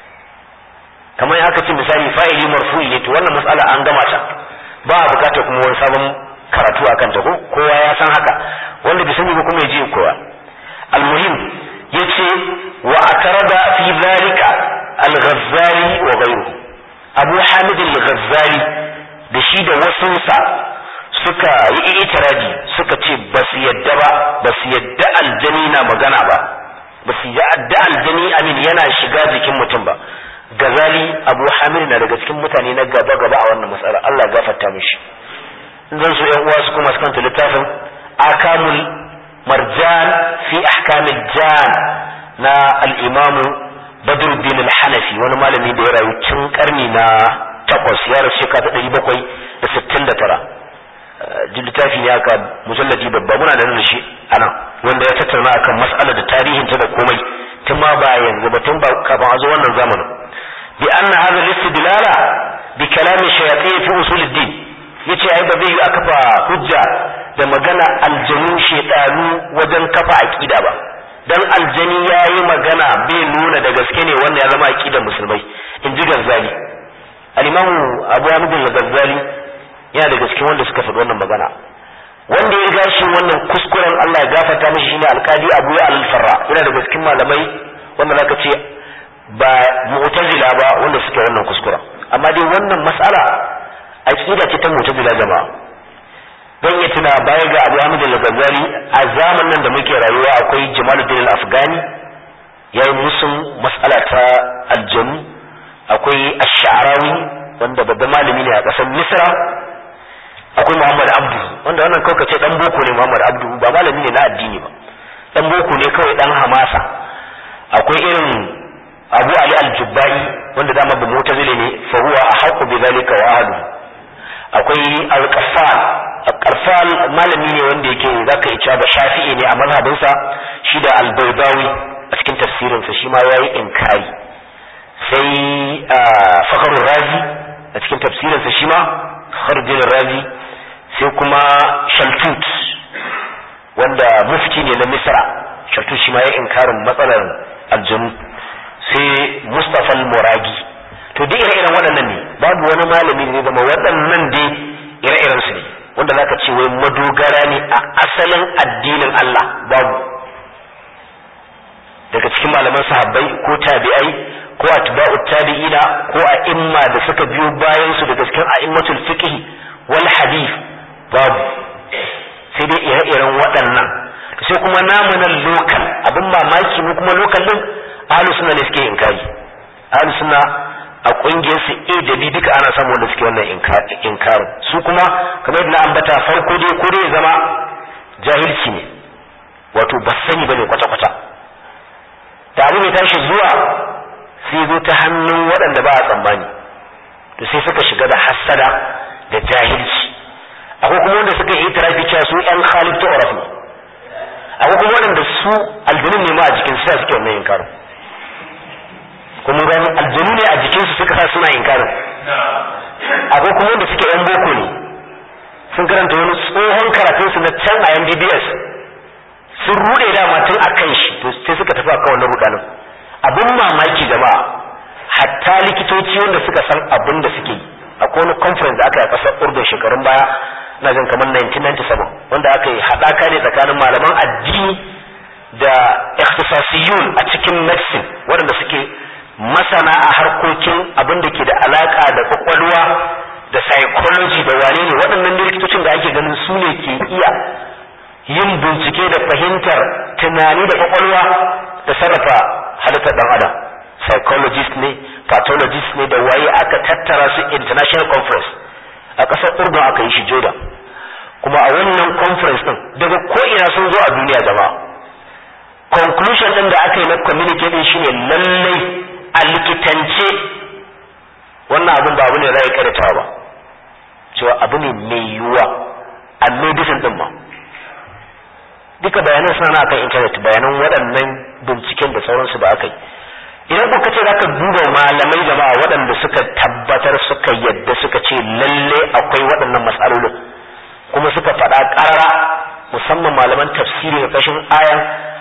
kamar aka ce misali fa'ili marfu'i ne to wannan mas'ala an gama ta ba a bukatar kuma wani sabon karatu akan ta ko kowa ya san haka wanda bai sani ba kuma ya je kowa almuhim yace wa atarada fi zalika al-ghazzali wa ghayruhu abu hamid al-ghazzali da shi da wasunsa suka yi itiradi suka ce ba su yadda ba ba su yadda aljani na magana ba ba su yadda aljani amin yana shiga jikin mutum ba gazali abu hamid na daga cikin mutane na gaba gaba a wannan matsala Allah gafarta mishi in zan so yan uwa su kuma su littafin akamul marjan fi ahkamil jan na al-imamu badruddin al-hanafi wani malami da ya rayu tun karni na takwas ya rasu shekara ta ɗari bakwai da sittin da tara littafi ne aka mujalladi babba muna da shi a nan wanda ya tattauna akan mas'alar da tarihin ta da komai tun ma ba yanzu ba tun ba kafin a zo wannan zamanin bi anna hadha al-istidlala bi kalam shayatin fi usul ad-din yace ai ba zai yi a kafa hujja da magana aljanu shedanu wajen kafa aqida ba dan aljani yayi magana bai nuna da gaske ne wannan ya zama aqidar musulmai in ji gazzali al-imamu abu hamid al-gazzali yana daga cikin wanda suka faɗi wannan magana wanda ya gashi wannan kuskuren Allah ya gafarta mishi shine alkadi Abu ya al-Farra yana daga cikin malamai wanda zaka ce ba mu'tazila ba wanda suke wannan kuskuren amma dai wannan mas'ala aqida ce ta mu'tazila jama'a dan ya tuna baya ga Abu Hamid al-Ghazali a zamanin da muke rayuwa akwai Jamaluddin al-Afghani yayi musun mas'ala ta aljannu akwai Ash-Sha'rawi wanda babban malami ne a ƙasar Misra akwai Muhammad Abdu wanda wannan kawai kace dan boko ne Muhammad Abdu ba malami ne na addini ba dan boko ne kawai dan hamasa akwai irin Abu Ali al-Jubbai wanda dama ba mu'tazili ne fa huwa ahqqu bi dhalika wa ahlu akwai al-Qaffal al-Qaffal malami ne wanda yake zaka yi cewa ba Shafi'i ne a mazhabinsa shi da al-Baydawi a cikin tafsirinsa shi ma yayi inkari sai Fakhrul Razi a cikin tafsirinsa shi ma Kharjul Razi sai kuma Shaltut wanda mufti ne na Misra Shaltut shi ma ya inkarin matsalar aljanu sai Mustapha al-Muragi to duk ire-iren waɗannan ne babu wani malami ne zama waɗannan dai ire-iren su ne wanda zaka ce wai madogara ne a asalin addinin Allah babu daga cikin malaman sahabbai ko tabi'ai ko atba'u tabi'ina ko a imma da suka biyo bayan su daga cikin a'immatul fiqh wal hadith babu sai dai ire-iren waɗannan sai kuma namu nan lokal abin mamaki mu kuma lokal din ahlus sunna ne suke inkari ahlus sunna a kungiyar su A da B duka ana samu wanda suke wannan inkarin su kuma kamar yadda na ambata farko dai ko dai zama jahilci ne wato ba sani bane kwata-kwata da abu mai tashi zuwa sai zo ta hannun waɗanda ba a tsammani to sai suka shiga da hassada da jahilci akwai kuma wanda suka yi itirafi cewa su yan khalid ta ne akwai kuma waɗanda su aljanu ne ma a jikin su suke wannan inkarin kuma gani aljanu ne a jikinsu suka sa suna inkarin akwai kuma wanda suke yan boko ne sun karanta wani tsohon karatunsu na can a MBBS sun rude dama tun a kan shi to sai suka tafi akan wannan rudanin abin mamaki jama'a hatta likitoci wanda suka san abin da suke yi akwai wani conference da aka yi a ƙasar urdun shekarun baya na jin kamar 1997 wanda aka yi haɗaka ne tsakanin malaman addini da ikhtisasiyun a cikin medicine waɗanda suke masana a harkokin abin da ke da alaka da kwakwalwa da psychology da wane ne waɗannan likitocin da ake ganin su ne ke iya yin bincike da fahimtar tunani da kwakwalwa da sarrafa halittar ɗan adam psychologist ne pathologist ne da waye aka tattara su international conference a ƙasar urdun aka yi shi jordan kuma a wannan conference ɗin daga ko'ina sun zo a duniya jama'a conclusion ɗin da aka yi na communique ɗin shine lallai a likitance wannan abin ba abu ne za karatawa ba cewa abu ne mai yiwuwa a medicine ɗin ma duka bayanan suna na kan intanet bayanan waɗannan binciken da sauransu da aka yi idan kuka ce zaka duba malamai jama'a waɗanda suka tabbatar suka yadda suka ce lalle akwai waɗannan matsalolin kuma suka faɗa ƙarara musamman malaman tafsiri da kashin ayan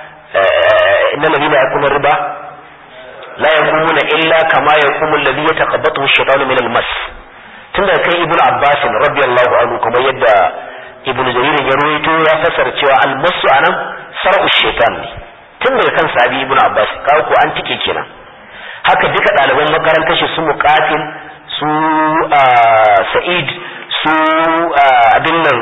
inna ladina yakuna riba la yaqumuna illa kama yaqumu alladhi yataqabbathu ash-shaytanu min al-mas tun daga kan ibnu abbas radiyallahu anhu kuma yadda ibnu jarir ya ruwaito ya fasara cewa al-masu anan sar'u shaytan ne tun daga kan sabi ibnu abbas kawo ko an tike kenan haka duka ɗaliban makarantar shi su muqatil su sa'id su abin nan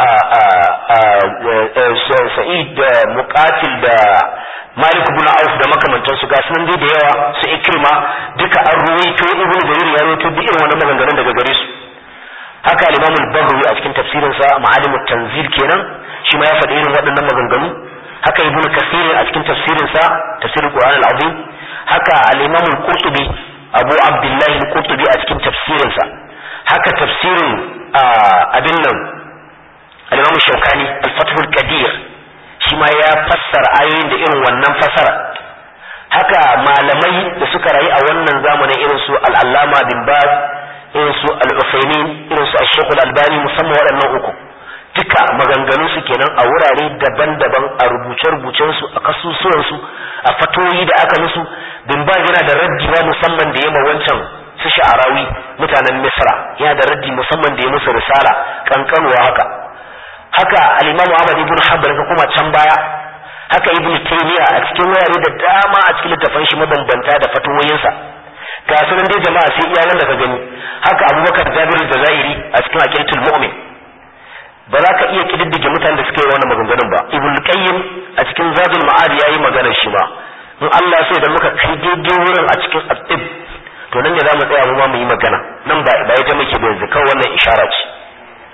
sa'id da muqatil da malik ibn auf da makamantan su gasu nan dai da yawa su ikrima duka an ruwaito ibnu jarir ya ruwaito duk irin wannan maganganun daga gare su haka al-imam al-baghawi a cikin tafsirin sa ma'alim tanzil kenan shi ma ya faɗi irin waɗannan maganganu haka ibnu kasir a cikin tafsirin sa tafsirul qur'an al-azim haka al-imam al-qurtubi abu abdullahi al-qurtubi a cikin tafsirin sa haka tafsirin abin nan al-imam shaukani al-fathul qadir shi ma ya fassara ayoyin da irin wannan fasara haka malamai da suka rayu a wannan zamanin irin su al-allama bin baz irin su al-usaymin irin su ash al-albani musamman waɗannan uku duka maganganun su kenan a wurare daban-daban a rubuce-rubucen su a kasusuwan su a fatoyi da aka musu bin baz yana da raddi musamman da yamma wancan su sha'arawi mutanen misra yana da raddi musamman da ya musu risala kankanuwa haka haka al-imamu ahmad ibn hanbal ka kuma can baya haka ibn taymiya a cikin wurare da dama a cikin littafan shi mabambanta da fatawoyinsa ga sunan dai jama'a sai iya wanda ka gani haka abubakar jabir jazairi a cikin aqidatul mu'min ba za ka iya kididdige mutanen da suka yi wannan maganganun ba ibn qayyim a cikin zadul ma'ad yayi maganar shi ba in Allah sai da muka kai daidai wurin a cikin atib to nan ne za mu tsaya mu ma mu yi magana nan ba ba ita muke ba yanzu kawai wannan ishara ce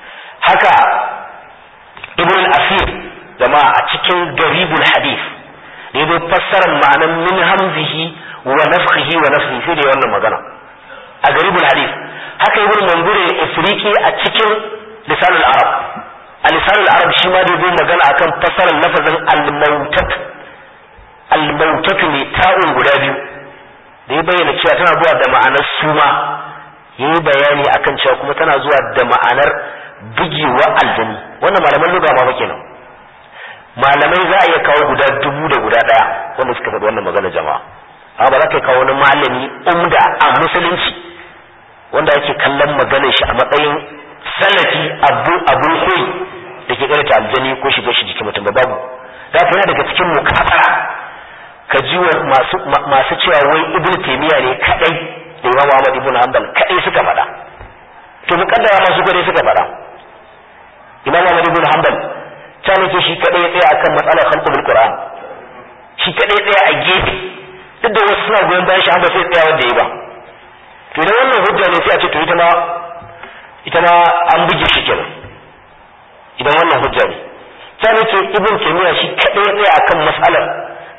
haka ibn al-asir jama'a a cikin garibul hadith da yazo fassarar ma'anan min hamzihi wa nafkhihi wa nafsihi sai da wannan magana a garibul hadith haka ibn manzur al-ifriqi a cikin lisan al-arab a lisan al-arab shi ma da yazo magana akan fassarar lafazin al-mautat al-mautat ne ta'un guda biyu da ya bayyana cewa tana zuwa da ma'anar suma yayi bayani akan cewa kuma tana zuwa da ma'anar bugewa aljani wannan malaman lugha ma kenan malamai za a iya kawo guda dubu da guda daya wanda suka faɗi wannan magana jama'a amma ba za ka kawo wani malami umda a musulunci wanda ake kallon maganar shi a matsayin salafi abu abun koyi da ke karanta aljani ko shiga shi jikin mutum ba babu da yana daga cikin mukafara ka ji masu masu cewa wai ibn taymiya ne kadai da imam ahmad ibn hanbal kadai suka faɗa to mukaddara masu kadai suka faɗa imam ahmad ibn hanbal ta nake shi kadai ya tsaya akan matsalar khalqul qur'an shi kadai tsaya a gefe duk da wasu suna goyon bayan shi an ba sai tsaya wanda ya ba to idan wannan hujja ne sai a ce to ita ma ita ma an buge shi kenan idan wannan hujja ne ta nake ibn taymiya shi kadai ya tsaya akan matsalar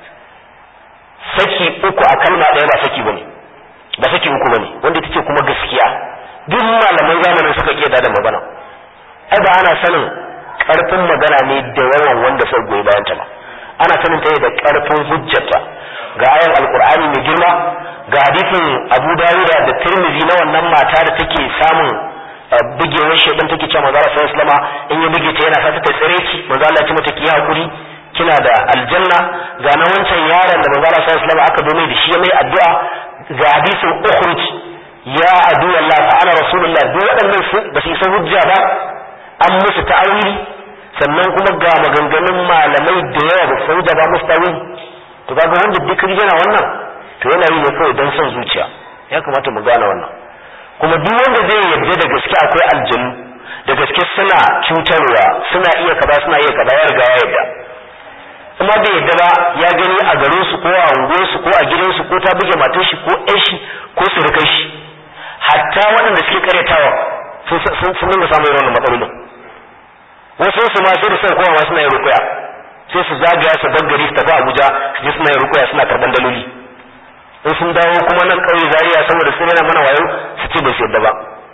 saki uku a kalma ɗaya ba saki bane ba saki uku bane wanda ita ce kuma gaskiya duk malaman zamanin suka iya da magana ai ba ana sanin karfin magana ne da yawan wanda sai goyi bayan ta ba ana sanin ta da karfin hujjata ga ayan alkur'ani mai girma ga hadisin abu dawuda da tirmizi na wannan mata da take samun bugewar shaidan take cewa manzo Allah sallallahu in ya buge ta yana fata ta tsire ki manzo Allah ya ce mata ki hakuri kina da aljanna ga na wancan yaron da manzo Allah sallallahu alaihi aka dome da shi mai addu'a ga hadisin ukhruj ya adu Allah fa ana rasulullah duk waɗannan su ba su isa hujja ba an musu ta'awili sannan kuma ga maganganun malamai da yawa da sun ba musu ta'awili to kaga wanda duk yana wannan to yana yi ne kawai don son zuciya ya kamata mu gane wannan kuma duk wanda zai yarda da gaske akwai aljanu da gaske suna cutarwa suna iya kaza suna iya kaza ya riga ya yarda kuma bai yarda ba ya gani a garin su ko a unguwar su ko a gidan su ko ta buge matar shi ko ƴan shi ko surukan shi hatta waɗanda suke karyatawa sun sun dinga samun irin wannan matsalolin wasu su ma sai da sai kowa suna yin rukuya sai su zagaya su gari su tafi Abuja su je suna yin rukuya suna karban daloli in sun dawo kuma nan ƙauye Zaria saboda sun yana mana wayo su ce ba su yadda ba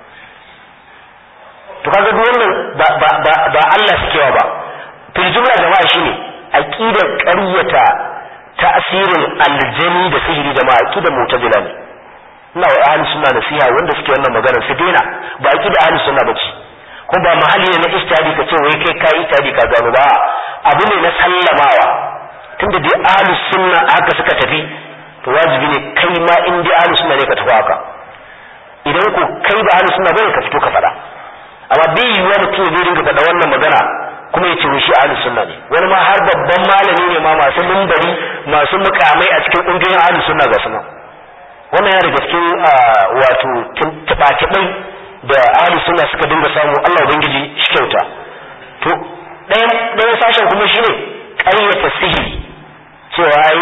to kaga duk wannan ba ba ba, ba Allah suke ba fil jumla jama'a shine aqidar ƙaryata ta'asirin aljani da sihiri jama'a aqidar mu'tazila ne ina wa ahli sunna nasiha wanda suke wannan magana su daina ba aqidar ahli sunna bace ko ba mahalli ne na istihadi ka ce wai kai kai istihadi ka gano ba abu ne na sallamawa tunda dai ahlus sunna haka suka tafi to wajibi ne kai ma in dai ahlus sunna ne ka tafi haka idan ko kai ba ahlus sunna bane ka fito ka faɗa amma bai yiwuwa mutum zai dinga faɗa wannan magana kuma ya ce shi ahlus sunna ne wani ma har babban malami ne ma masu mimbari masu mukamai a cikin ƙungiyoyin ahlus sunna ga suna wannan yana daga cikin wato tuɓa da ahli sunna suka dinga samu Allah ubangiji shi kyauta to ɗayan ɗayan sashen kuma shine ƙaryata sihiri cewa ai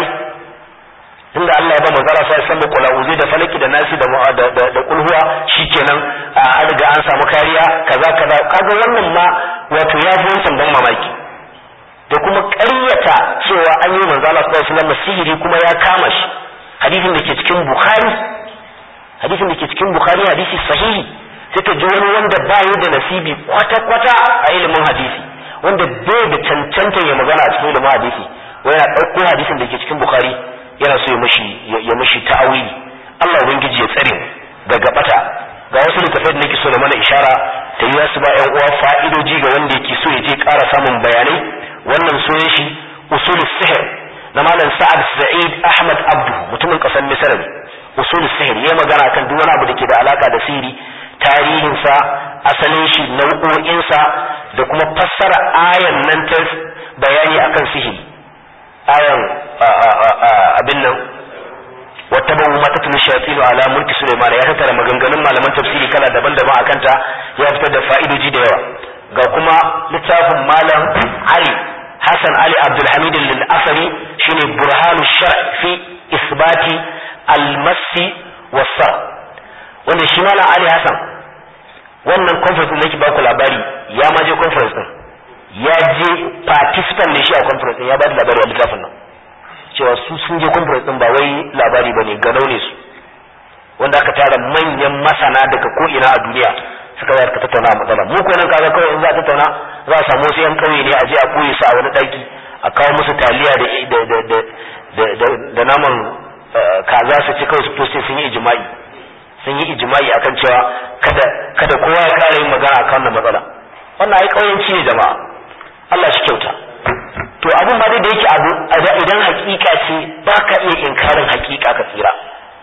inda Allah ya ba manzara sai san kula uzai da falaki da nasi da da da, da kulhuwa shikenan an riga an samu kariya kaza kaza kaga wannan ma wato ya fi wancan ban mamaki da kuma ƙaryata cewa an yi manzala sallallahu alaihi wasallam sihiri kuma ya kama shi hadisin da ke cikin bukhari hadisin da ke cikin bukhari hadisi sahihi sai ka ji wani wanda ba yi da nasibi kwata-kwata a ilimin hadisi wanda bai da cancanta ya magana a cikin ilimin hadisi wai yana ɗauko hadisin da ke cikin bukhari yana so ya mashi ya mashi ta'awili Allah ubangiji ya tsare daga bata ga wasu littafai da nake so na mana ishara ta yi su ba ƴan uwa fa'idoji ga wanda yake so ya je ƙara samun bayanai wannan sunan shi usul sihr na malam sa'ad sa'id ahmad abdu mutumin ƙasar misra ne usul sihr ya magana kan duk wani abu da ke da alaka da sihiri tarihinsa asalin shi nau'o'insa da kuma fassara ayan nan ta bayani akan sihiri ayan abin nan wata babu mata tun shayatin ala mulki Sulaiman ya tattara maganganun malaman tafsiri kala daban-daban akan ta ya fitar da fa'idoji da yawa ga kuma littafin malam Ali Hassan Ali Abdul Hamid al-Asari shine burhanu shar fi isbati al-massi was wanda shi malam Ali Hassan wannan conference din nake ba ku labari ya ma je conference din ya je participant ne shi a conference din ya ba da labari a littafin nan cewa su sun je conference din ba wai labari bane ganau ne su wanda aka tara manyan masana daga ko ina a duniya suka zai ka tattauna a matsala mu ko nan kaga kawai in za a tattauna za a samu wasu yan kauye ne a je a koyi su a wani daki a kawo musu taliya da da da naman kaza su ci kawai su to sai sun yi ijma'i sun yi ijma'i akan cewa kada kada kowa ya kara yin magana akan wannan matsala wannan ai kauyanci ne jama'a Allah shi kyauta to abun ma da yake abu idan hakika ce ba ka iya inkarin hakika ka tsira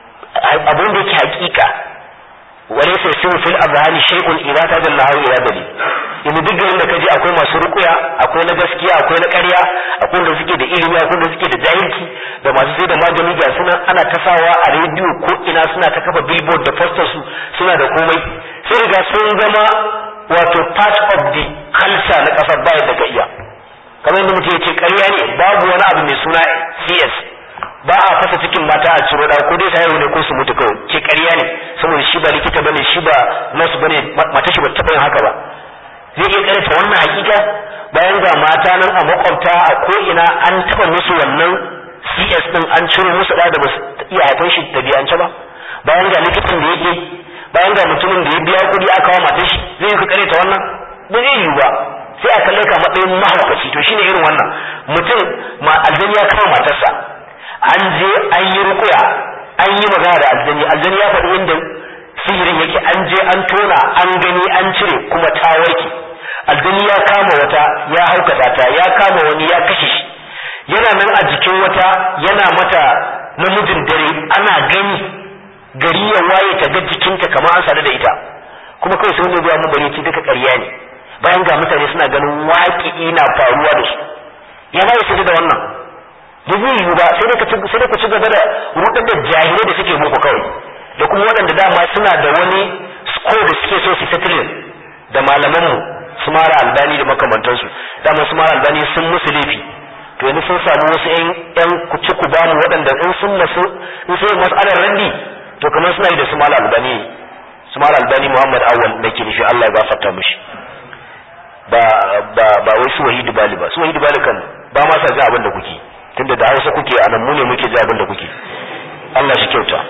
abun da yake hakika wani sai sun fil azhani shay'un idza tajallahu ila dalil in duk garin da kaje akwai masu rukuya akwai na gaskiya akwai na ƙarya akwai da suke da ilimi akwai da suke da jahilci da masu sai da magani ga suna ana tasawa a rediyo ko ina suna ta kafa billboard da poster su suna da komai sai riga sun zama wato part of the culture na kasar baya daga iya kamar yadda mutum ya ce ƙarya ne babu wani abu mai suna CS ba a fasa cikin mata a ciro ko dai ta ne ko su mutu kawai ce ƙarya ne saboda shi ba likita bane shi ba nurse bane mata shi ba taɓa yin haka ba zai iya karanta wannan hakika bayan ga mata nan a makwabta a ko ina an taɓa musu wannan CS din an ciro musu da ba su iya haifar shi tabi'ance ba bayan ga likitan da yake bayan ga mutumin da ya biya kuɗi aka kawo matar shi zai yi karanta wannan ba zai yiwu ba sai a kalle ka matsayin mahaukaci to shine irin wannan mutum ma aljani ya kawo matarsa an je an yi rukuya an yi magana da aljani aljani ya faɗi inda sihirin yake an je an tona an gani an cire kuma ta warke aljani ya kama wata ya haukata ta ya kama wani ya kashe shi yana nan a jikin wata yana mata namijin dare ana gani gari ya waye ta ga jikinta kamar an sadu da ita kuma kawai sai wanda ya mu bari ci duka ƙarya ne bayan ga mutane suna ganin waƙi na faruwa da su ya ba su da wannan ba zai yiwu ba sai dai ku ci gaba da rudar da jahilai da suke muku kawai da kuma waɗanda dama suna da wani score da suke so su settling da malamanmu su mara albani da makamantansu dama su mara albani sun musu laifi to yanzu sun samu wasu yan yan kuci ku bamu waɗanda in sun masu in sai mas'alar randi to kamar suna yi da su mara albani su mara albani muhammad awwal da ke nufi allah ya gafarta mishi ba ba ba wai su wahidu bali ba su wahidu bali kan ba ma sa ga abin da kuke tunda da hausa kuke a nan mu ne muke ji abin da kuke Allah shi kyauta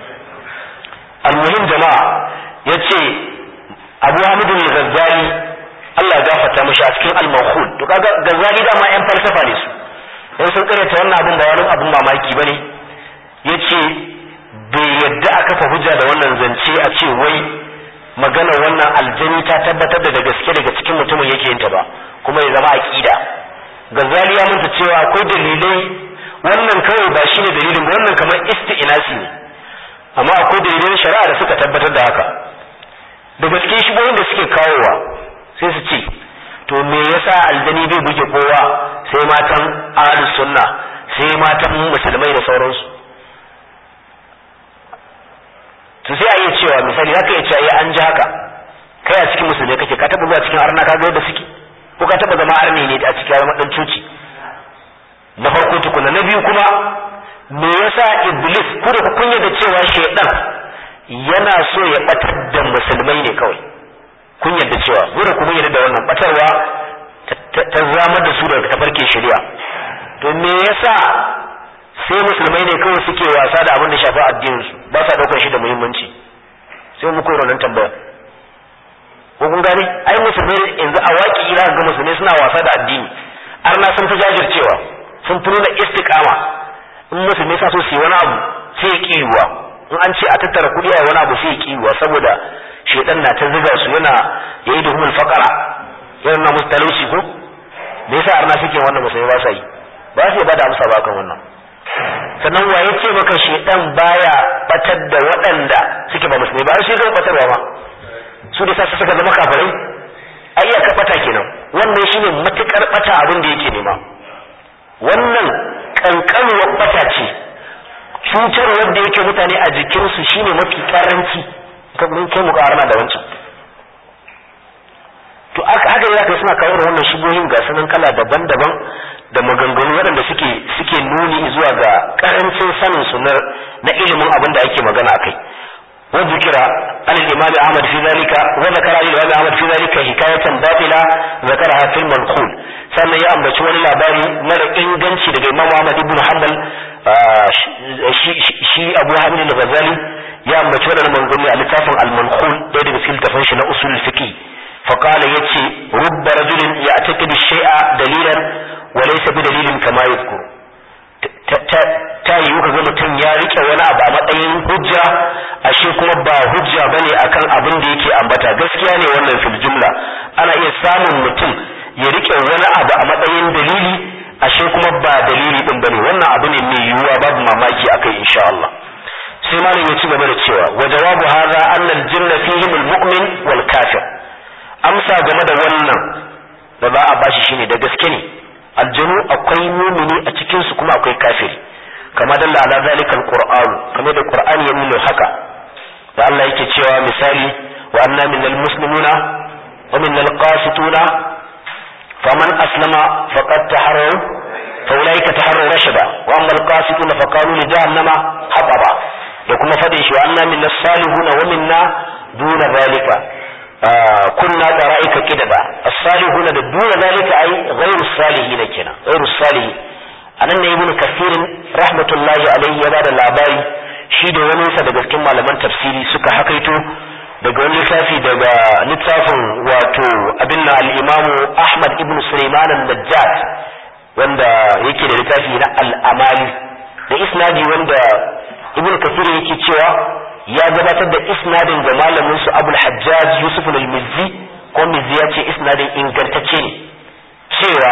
almuhim jama'a yace Abu Hamid al-Ghazali Allah ya gafarta mishi a cikin al-Mawkhul to kaga Ghazali da ma yan falsafa ne su dan sun karanta wannan abin ba wani abin mamaki bane yace bai yadda aka fa hujja da wannan zance a ce wai magana wannan aljani ta tabbatar da gaske daga cikin mutumin yake yin ta ba kuma ya zama aqida Ghazali ya manta cewa akwai dalilai wannan kawai ba shine dalilin ba wannan kamar isti'nasi ne amma akwai dalilai shari'a da suka tabbatar da haka da gaske shigoyin da suke kawowa sai su ce to me yasa aljani bai buge kowa sai matan ahlus sunna sai matan musulmai da sauransu to sai a iya cewa misali haka ya ce an ji haka kai a cikin musulmai kake ka taba zuwa cikin arna ka ga yadda suke ko ka taba zama arni ne a cikin zama dan coci na farko tukuna na biyu kuma me yasa iblis ku da kun da cewa shaidan yana so ya batar da musulmai ne kawai kun yadda cewa gure kuma yadda da wannan batarwa ta zamar da su daga tafarkin shari'a to me yasa sai musulmai ne kawai suke wasa da abin da shafi addinin su ba sa daukar shi da muhimmanci sai mu koyi wannan tambaya ko kun gane ai musulmai yanzu a waki ira ga musulmai suna wasa da addini arna sun fi jajircewa sun fi nuna istiqama in musulmai sa so su yi wani abu sai ya kiyuwa in an ce a tattara kuɗi a wani abu sai ya kiyuwa saboda shedan na ta ziga su yana yayi da humul faqara yana na musu talauci ko me yasa arna suke wannan musulmai ba sa yi ba su ba da amsa ba kan wannan sannan wa ya ce maka shedan baya batar da waɗanda suke ba musulmai ba sai zai batarwa ma su da sassa suka zama kafirai ai ya bata kenan wannan shine matukar bata abin da yake nema wannan kankanuwar bata ce cutar wanda yake mutane a jikinsu shine mafi karanci mun kai mukarana da wancan to aka haka ya kai suna kawo wannan shigohin ga sanan kala daban-daban da maganganu waɗanda suke suke nuni zuwa ga karancin sanin su na ilimin abin da ake magana akai wa zikira عن الإمام أحمد في ذلك وذكر عن الإمام أحمد في ذلك حكاية باطلة ذكرها في المنقول sannan ya ambaci wani labari mara inganci daga Imam Ahmad ibn Hanbal shi Abu Hamid al-Ghazali ya ambaci wannan manzumi a littafin al-Manqul da daga cikin tafin shi na usul fiqh fa qala yace rubba rajulin ya'taqidu shay'a dalilan wa laysa bi dalilin kama yadhkur ta yiwu ka ga mutum ya rike wani abu a matsayin hujja ashe kuma ba hujja bane akan abin da yake ambata gaskiya ne wannan fil jumla ana iya samun mutum ya rike wani abu a matsayin dalili ashe kuma ba dalili din bane wannan abu ne mai yiwuwa babu mamaki akai insha Allah sai malam ya ci gaba da cewa wa jawabu hadha anna al jinna fihim al mu'min wal kafir amsa game da wannan da za a bashi shine da gaske ne aljanu akwai mumini a cikin su kuma akwai kafiri kama dalla ala zalikal qur'an kamar da qur'ani ya nuna haka da Allah yake cewa misali wa anna minal muslimuna wa minal qasituna faman aslama faqad taharraw fa ulaika taharraw rashada wa amma al qasituna fa qalu li jahannama hababa da kuma fadin shi wa anna minnas salihuna wa minna duna zalika kunna qara'ika kidaba as-salihuna da duna zalika ai ghayru salihin kenan ghayru salihin anan ne ibnu kasirin rahmatullahi alaihi ya bada labari shi da wani sa daga cikin malaman tafsiri suka hakaito daga wani littafi daga littafin wato abin na al-imamu ahmad ibnu sulaiman an-najjat wanda yake da littafi na al-amali da isnadi wanda ibnu kasir yake cewa ya gabatar da isnadin ga malamin su abul hajjaj yusuf al-mizzi ko mizzi ya ce isnadin ingantacce ne cewa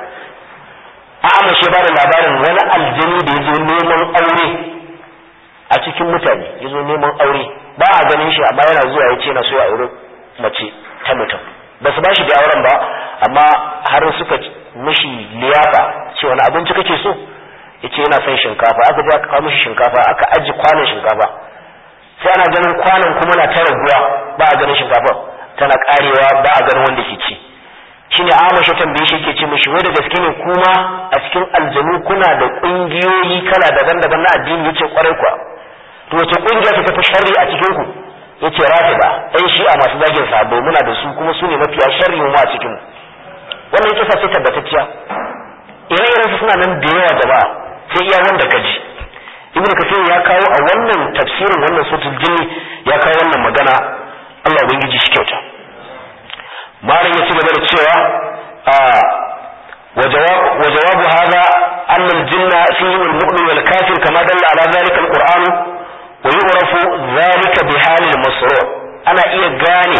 A'ama shi ba da labarin wani aljani da ya zo neman aure a cikin mutane ya zo neman aure ba a ganin shi amma yana zuwa ya ce na so ya aure mace ta mutum ba su ba shi da auren ba amma har suka mishi liyafa ce wani abinci kake so ya ce yana son shinkafa aka je aka kawo mishi shinkafa aka aji kwanon shinkafa sai ana ganin kwanon kuma na ta raguwa ba a ganin shinkafa tana karewa ba a ganin wanda ke ci shine Amash ya tambaye shi yake ce mishi wai da gaske ne kuma a cikin aljanu kuna da kungiyoyi kala daban-daban na addini yace kwarai kwa to wace kungiya ce tafi sharri a cikin ku yace rafida ɗan shi'a masu zagin sabo muna da su kuma su ne mafiya sharri mu a cikin mu wannan kisa ce tabbatacciya ire-iren su suna nan da yawa jama'a sai iya wanda ka ji ibn kathir ya kawo a wannan tafsirin wannan suratul jinni ya kawo wannan magana Allah ubangiji shi kyauta malam ya ci gaba da cewa wa jawabu hadha anna al-jinna fihi al-mu'min wal kafir kama dalla ala dhalika al-qur'an wa yu'rafu dhalika bi hal al-masru' ana iya gane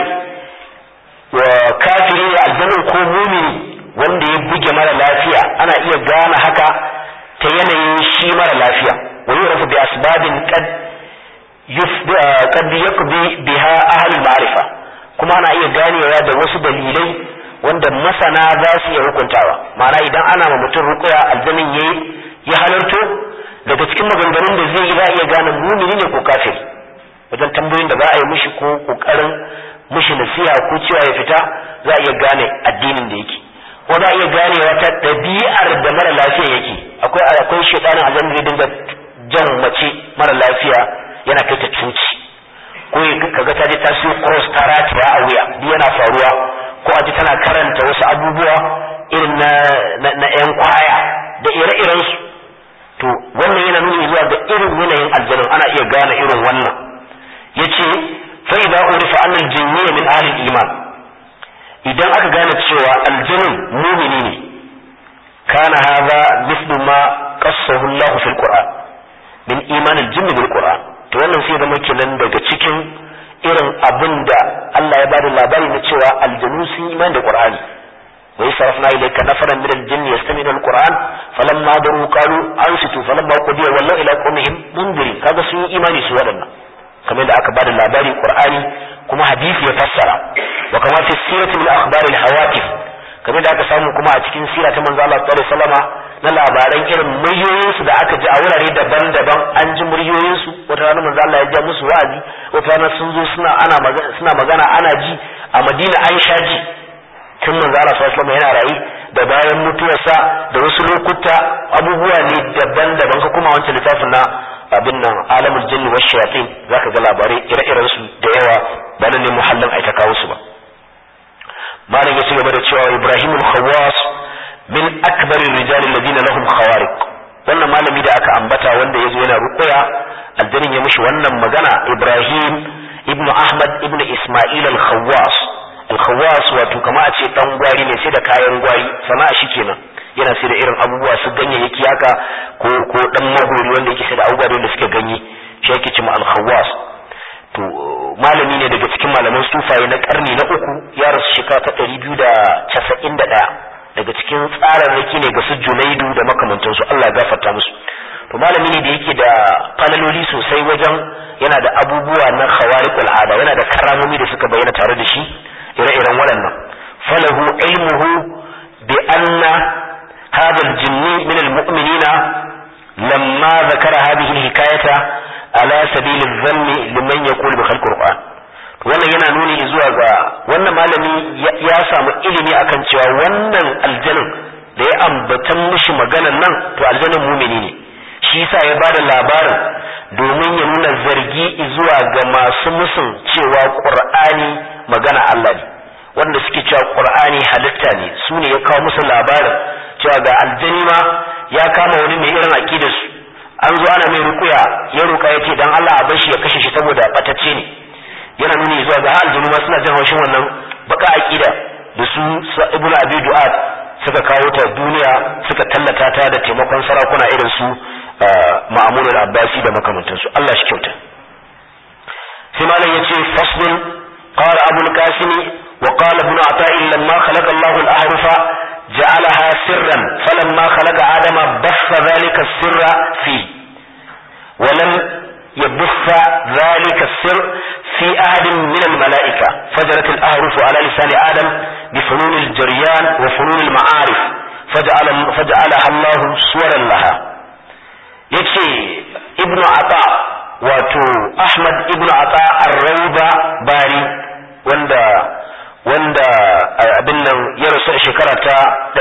wa kafiri da aljanna ko mu'mini wanda ya buge mara lafiya ana iya gane haka ta yanayin shi mara lafiya wa yu'rafu bi asbabin qad qad yaqdi biha ahli al-ma'rifa kuma ana iya ganewa da wasu dalilai wanda masana za su iya hukuntawa ma'ana idan ana ma mutum rukuya aljanin yayi ya halarto daga cikin maganganun da zai yi za a iya gane mumini ne ko kafiri wajen tambayoyin da za a yi mishi ko kokarin mishi nasiha ko cewa ya fita za a iya gane addinin da yake ko za a iya ganewa ta ɗabi'ar da mara lafiya yake akwai akwai shedanin aljanna zai dinga jan mace mara lafiya yana kai ta cuci ko kaga ta je ta siyo cross ta rataya a wuya duk yana faruwa ko a ji tana karanta wasu abubuwa irin na na yan kwaya da ire-iren su to wannan yana nuni zuwa ga irin yanayin aljanun ana iya gane irin wannan yace fa idza urifa anna al-jinniyya min ahli al-iman idan aka gane cewa aljanun mumini ne kana hadha mithlu ma qassahu Allah fil Qur'an min iman al-jinn bil Qur'an to wannan sai zama kenan daga cikin irin abin da Allah ya bada labari na cewa aljanu sun iman da Qur'ani wa yasrafna ilayka nafaran min al-jinn yastami'una al-Qur'an falamma daru qalu ansitu falamma qudiya wallahu ila qawmihim mundirin kaga sun yi imani su wadannan kamar da aka bada labari Qur'ani kuma hadisi ya fassara wa kama fi sirati min akhbar al-hawatif kamar da aka samu kuma a cikin sira ta manzo Allah sallallahu alaihi wasallama na labaran irin muryoyinsu da aka ji a wurare daban-daban an ji muryoyinsu wata rana manzo Allah ya ja musu wa'azi wata rana sun zo suna ana magana suna magana ana ji a Madina an sha ji tun manzo Allah sallallahu alaihi yana rayi da bayan mutuwarsa da wasu lokuta abubuwa ne daban-daban ka kuma wancan littafin na abin nan alamul jinni wa shayatin zaka ga labarai ire-iren su da yawa nan ne muhallin ai ta kawo su ba malam ya ci gaba da cewa Ibrahim al-Khawwas min akbarir rijal alladhina lahum khawariq wannan malami da aka ambata wanda yazo yana ruqya aljanin ya mishi wannan magana Ibrahim ibnu Ahmad ibnu Isma'il al-Khawwas al-Khawwas wato kama a ce dan gwari ne sai da kayan gwari sana'a shi kenan yana sai da irin abubuwa su ganyayyaki haka ko ko dan magori wanda yake sai da abubuwa da suke ganye shi yake cewa al-Khawwas to malami ne daga cikin malaman sufaye na karni na uku ya rasu shekara ta ɗari biyu da casa'in da ɗaya daga cikin tsararraki ne ga su junaidu da makamantansu Allah ya gafarta musu to malami ne da yake da falaloli sosai wajen yana da abubuwa na khawariqul ada yana da karamomi da suka bayyana tare da shi ire-iren waɗannan falahu ilmuhu bi anna hadha al-jinni min al-mu'minina lamma zakara hadhihi al-hikayata ala sabilin zanni liman ya kuli bi khalqil qur'an wannan yana nuni zuwa ga wannan malami ya samu ilimi akan cewa wannan aljanin da ya ambatan mishi maganan nan to aljanin mumini ne shi yasa ya bada labarin domin ya nuna zargi zuwa ga masu musun cewa qur'ani magana Allah ne wanda suke cewa qur'ani halitta ne su ne ya kawo musu labarin cewa ga aljani ma ya kama wani mai irin aqidar su an zo ana mai rukuya ya ruka ya ce dan Allah a bar shi ya kashe shi saboda batacce ne yana nuni zuwa ga aljinu ma suna jin haushin wannan baka aqida da su ibnu abi du'ad suka kawo ta duniya suka tallata ta da taimakon sarakuna irin su ma'amun al-abbasi da makamantansu Allah shi kyauta sai malam yace faslun qala abu al-qasim wa qala ibn ata'i lamma khalaqa Allahu al-ahrufa جعلها سرا فلما خلق آدم بث ذلك السر فيه ولم يبث ذلك السر في أحد من الملائكة فجرت الأهرف على لسان آدم بفنون الجريان وفنون المعارف فجعل فجعلها الله صورا لها يكفي ابن عطاء wato Ahmad ibn Ata ar-Rawda Bari wanda wanda abin nan ya rasu a shekara ta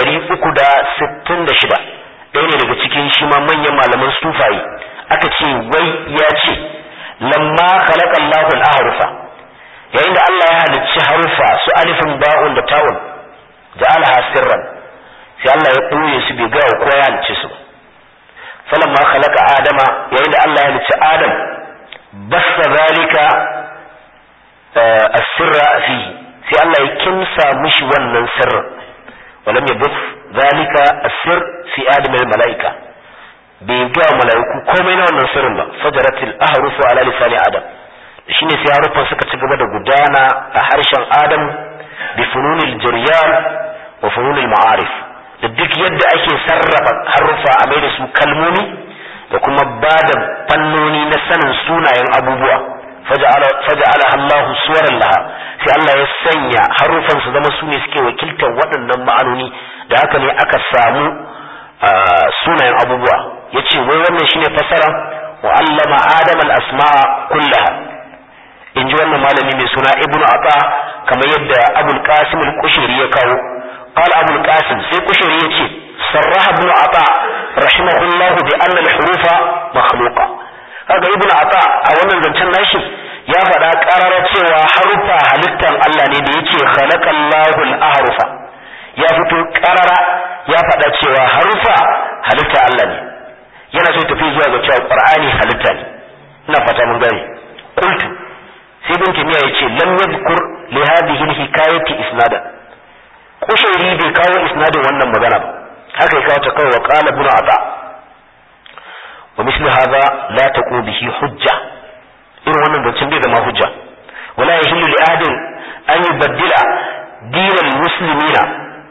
366 ɗaya ne daga cikin shi ma manyan malaman sufaye aka ce wai ya ce lamma khalaqa Allahu al-ahrufa yayin da Allah ya halicci harufa su alifin ba'un da ta'un ja'alaha sirran sai Allah ya ɓoye su bai ga kowa ya halicce su falamma khalaqa adama yayin da Allah ya halicci adam basta zalika as-sirra fihi sai Allah ya kimsa mishi wannan sirrin walam yabuth zalika as-sir fi adam al-malaika bai ga malaiku komai na wannan sirrin ba fajaratil ahrufu ala lisani adam shine sai harufan suka ci gaba da gudana a harshen adam bi fununil jiryan wa fununil ma'arif da duk yadda ake sarrafa harufa a mai da su kalmomi da kuma ba da fannoni na sanin sunayen abubuwa faja'ala Allah suwaran laha sai Allah ya sanya harufan su zama su ne suke wakiltar waɗannan ma'anoni da haka ne aka samu sunayen abubuwa yace wai wannan shine fasara wa allama adam al-asma'a kullaha in ji wannan malami mai suna ibnu ata kamar yadda abul qasim al-kushairi ya kawo qala abul qasim sai kushairi yace sarraha ibnu ata rahimahullahu bi anna al-hurufa makhluqa kaga ibnu ata a wannan zancen nashi ya faɗa ƙarara cewa harufa halittan Allah ne da yake khalaqallahu al-ahrufa ya fito ƙarara ya faɗa cewa harufa halitta Allah ne yana so tafi zuwa ga cewa qur'ani halitta ne ina fata mun gane qultu sai ibn timiya yace lam yadhkur li hadhihi al-hikayati isnada kushairi bai kawo isnadin wannan magana ba haka ya kawo ta kawai wa qala ibn ata wa misli hadha la taqu bihi hujja irin wannan zancen bai zama hujja wala yahillu li ahadin an yubaddila dinal muslimina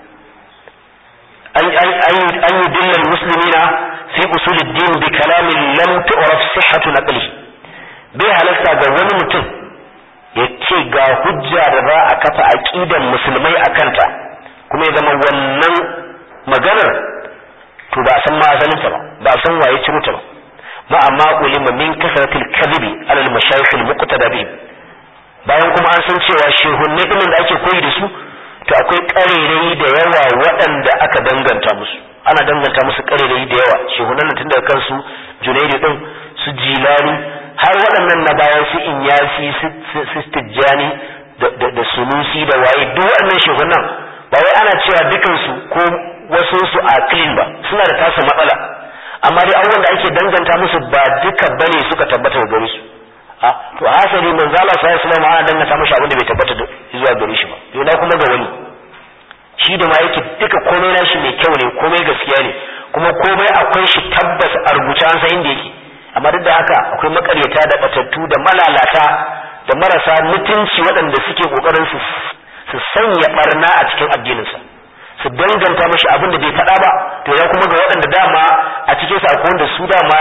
an an an yudilla al muslimina fi usul ad-din bi kalamin lam tu'raf sihhatu naqlihi bai halasta ga wani mutum ya ce ga hujja da za a kafa aqidan musulmai a kanta kuma ya zama wannan maganar to ba a san ma asalinta ba ba a san waye ciro ta ba ma amma ulima min kasratil kadhibi ala al mashayikh al muqtada bihim bayan kuma an san cewa shehunne din da ake koyi da su to akwai karerai da yawa waɗanda aka danganta musu ana danganta musu karerai da yawa shehunan tun daga kansu junaidu din su jilani har waɗannan na bayan su inyasi su tijjani da sunusi da waye duk waɗannan shehunan ba wai ana cewa dukansu ko wasu su a clean ba suna da tasa matsala amma dai abubuwan da ake danganta musu ba duka bane suka tabbata da gare su a to asali manzo Allah sallallahu alaihi wasallam ana danganta mishi abin da bai tabbata zuwa gare shi ba yana kuma ga wani shi da ma yake duka komai nashi mai kyau ne komai gaskiya ne kuma komai akwai shi tabbas a rubuce an san inda yake amma duk da haka akwai makaryata da batattu da malalata da marasa mutunci waɗanda suke kokarin su su sanya barna a cikin addininsa su danganta mashi abin da bai faɗa ba to ya kuma ga waɗanda dama a cikin sa akwai wanda su dama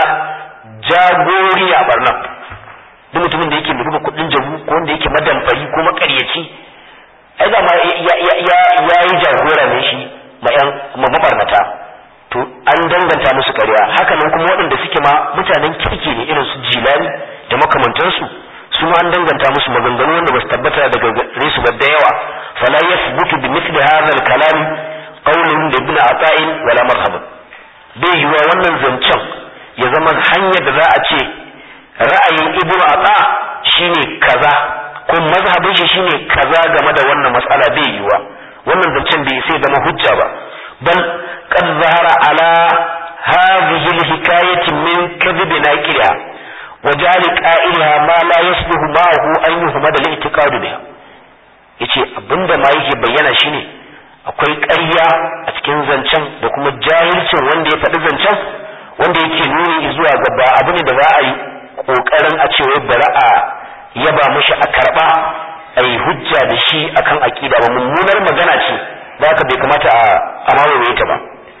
jagori a barna duk mutumin da yake rubuta kuɗin jabu ko wanda yake madamfari ko makaryaci ai da ma ya yi jagora ne shi ma yan mabarnata to an danganta musu ƙarya haka nan kuma waɗanda suke ma mutanen kirki ne irin su jilani da makamantansu su ma an danganta musu maganganu wanda ba su tabbata daga gare su ba da yawa fala yathbutu bi mithli hadha al-kalam qawlun li ibn ata'in wala madhhab bai yiwa wannan zancen ya zama hanyar da za a ce ra'ayin ibn ata shine kaza ko mazhabin shi shine kaza game da wannan matsala bai yiwa wannan zancen bai sai zama hujja ba bal qad zahara ala hadhihi al-hikayati min kadhib naqira وجعل قائلها ما لا يصلح معه أن يهمد الاعتقاد بها yace abinda ma yake bayyana shine akwai ƙarya a cikin zancen da kuma jahilcin wanda ya faɗi zancen wanda yake nuni zuwa ga ba abu ne da za a yi ƙoƙarin a cewa bari a yaba mushi a karɓa a yi hujja da shi akan aƙida ba mummunar magana ce da haka bai kamata a mamaye ta ba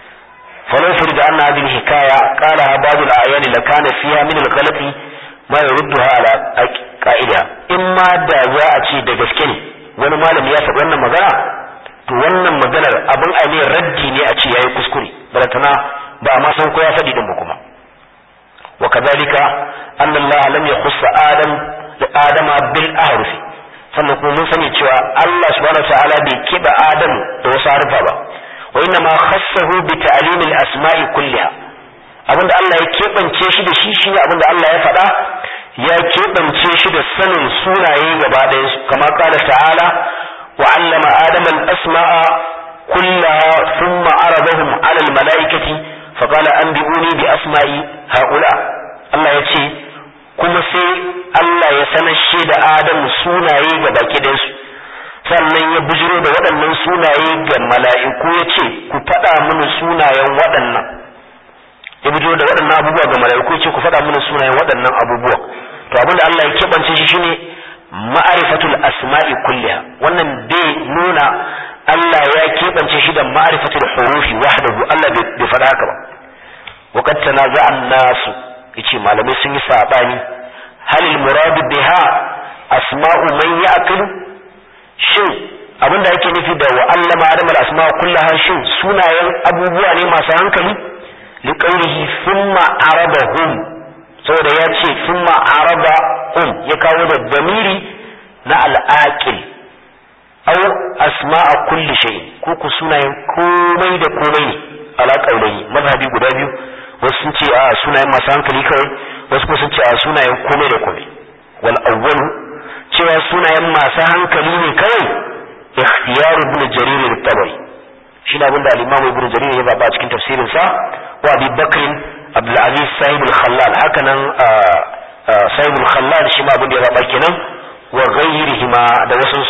فلو فرض أن هذه الحكاية قالها بعض الأعيان لكان فيها من الغلط ما يردها على قائلها إما دا za a ce da gaske ne wani malami ya faɗi wannan magana to wannan maganar abin a ne raddi ne a ce yayi kuskure balatana ba a ma san ko ya faɗi din ba kuma wa kadhalika anna Allah lam yakhussa Adam da Adama bil ahrufi sannan kuma mun sani cewa Allah subhanahu wa ta'ala bai kiba Adam da wasu harufa ba وإنما خصه بتعليم الأسماء كلها abinda Allah ya keɓance shi da shi shine abinda Allah ya faɗa ya keɓance shi da sanin sunaye gaba ɗayan su kama kala ta'ala wa allama adama al-asma'a kullaha thumma aradahum 'ala al-mala'ikati fa qala anbi'uni bi asma'i haula Allah ya ce kuma sai Allah ya sanar shi da Adamu sunaye ga baki ɗayan su sannan ya bujiro da waɗannan sunaye ga mala'iku ya ce ku faɗa mini sunayen waɗannan ya bujiro da waɗannan abubuwa ga mala'iku ya ce ku faɗa mini sunayen waɗannan abubuwa to abin da Allah ya keɓance shi shine ma'arifatul asma'i kulliha wannan bai nuna Allah ya keɓance shi da ma'arifatul hurufi wahdahu Allah bai faɗa haka ba وقد تنازع الناس yace malamai sun yi sabani halil muradu biha asma'u man ya'qilu shin abinda ake nufi da wa allama adam al asma kullaha shin sunayen abubuwa ne masu hankali li qawlihi thumma arabahum saboda ya ce thumma arabahum ya kawo da damiri na al aqil aw asma'a kulli shay ko ku sunayen komai da komai ne ala qawlihi mazhabi guda biyu wasu sun ce a sunayen masu hankali kawai wasu kuma sun ce a sunayen komai da komai wal awwalu cewa sunayen masu hankali ne kawai ikhtiyar ibn jarir al-tabari shi ne abinda al-imam ibn jarir ya zaba a cikin tafsirin sa wa abi bakr abdul aziz sahib al-khallal haka nan sahib al-khallal shi ma abinda ya zaba kenan wa ghayrihima da wasu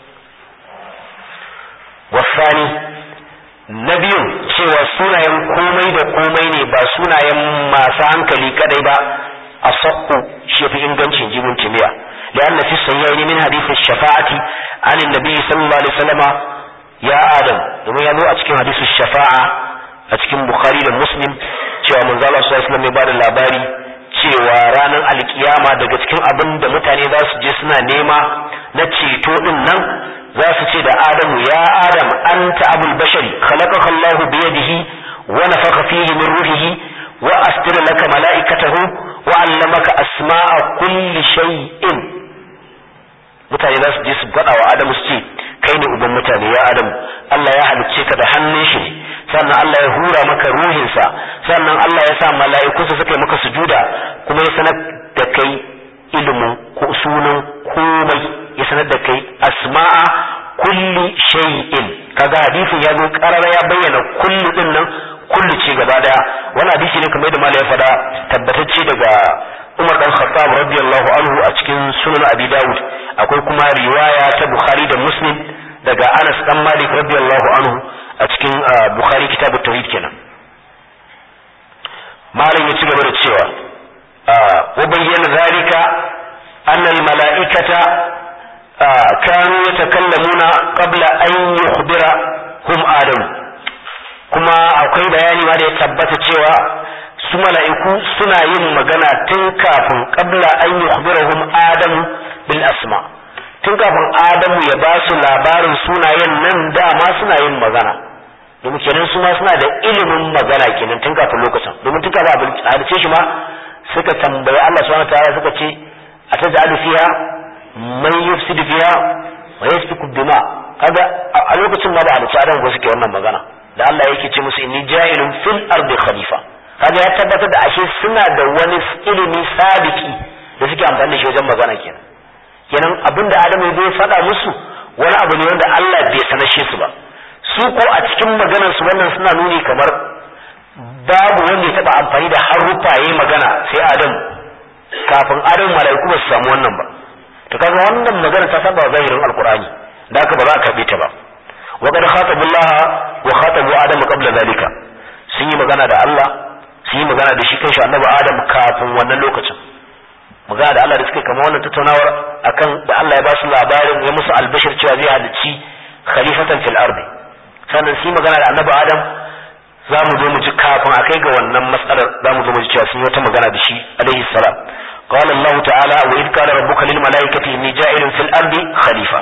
wasani na biyun cewa sunayen komai da komai ne ba sunayen masu hankali kadai ba a sakku shi fi ingancin jibin kimiyya لأن في الصحيحين من حديث الشفاعة عن النبي صلى الله عليه وسلم يا آدم domin ya zo a cikin hadisin shafa'a a cikin Bukhari da Muslim cewa manzo Allah sallallahu alaihi wasallam ya bada labari cewa ranar alkiyama daga cikin abin da mutane za su je suna nema na ceto din nan za su ce da Adamu ya Adam anta abul bashari khalaqaka Allah bi yadihi wa nafakha fihi min ruhihi wa asdara laka mala'ikatahu wa 'allamaka asma'a kulli shay'in mutane za su je su faɗa wa Adamu su ce kai ne uban mutane ya Adamu Allah ya halicce ka da hannun shi sannan Allah ya hura maka ruhinsa sannan Allah ya sa mala'ikunsa suka yi maka sujuda kuma ya sanar da kai ilimin ko sunan komai ya sanar da kai asma'a kulli shay'in kaga hadisin ya zo karara ya bayyana kullu din nan kullu ce gaba daya wani hadisi ne kamar da malai ya faɗa tabbatacce daga Umar dan Khattab radiyallahu anhu a cikin Sunan Abi Dawud akwai kuma riwaya ta Bukhari da Muslim daga Anas dan Malik radiyallahu anhu a cikin Bukhari kitabu tauhid kenan malam ya ci gaba da cewa wa bayyana zalika anna al mala'ikata kanu yatakallamuna qabla an yukhbira hum adam kuma akwai bayani ma da ya tabbata cewa su mala'iku suna yin magana tun kafin qabla an yukhbirahum adamu bil asma tun kafin adamu ya ba su labarin sunayen nan dama suna yin magana domin kenan su ma suna da ilimin magana kenan tun kafin lokacin domin tun kafin halice shi ma suka tambayi Allah subhanahu ta'ala suka ce ataj'alu fiha man yufsidu fiha wa yasfiku dima kaga a lokacin ma da halice adamu ba suke wannan magana da Allah yake ce musu inni ja'ilun fil ardi khalifa kaga ya tabbatar da ashe suna da wani ilimi sabiki da suke amfani da shi wajen magana kenan kenan abinda Adamu bai faɗa musu wani abu ne wanda Allah bai sanashe su ba su ko a cikin maganar su wannan suna nuni kamar babu wanda ya taba amfani da haruffa yayi magana sai Adamu kafin Adamu mala'iku ba su samu wannan ba to kaga wannan magana ta saba zahirin alqur'ani da haka ba za ka karbe ta ba wa qad khatabullaha wa khatabu adama qabla zalika sun yi magana da Allah su yi magana da shi kanshi annabi adam kafin wannan lokacin magana da Allah da suka kama wannan tattaunawar akan da Allah ya ba su labarin ya musu albashir cewa zai halicci khalifatan fil ardi sannan su yi magana da annabi adam za mu zo mu ji kafin a kai ga wannan matsalar za mu zo mu ji cewa sun yi wata magana da shi alaihi salam قال الله تعالى وإذ قال ربك للملائكة إني جاعل في الأرض خليفة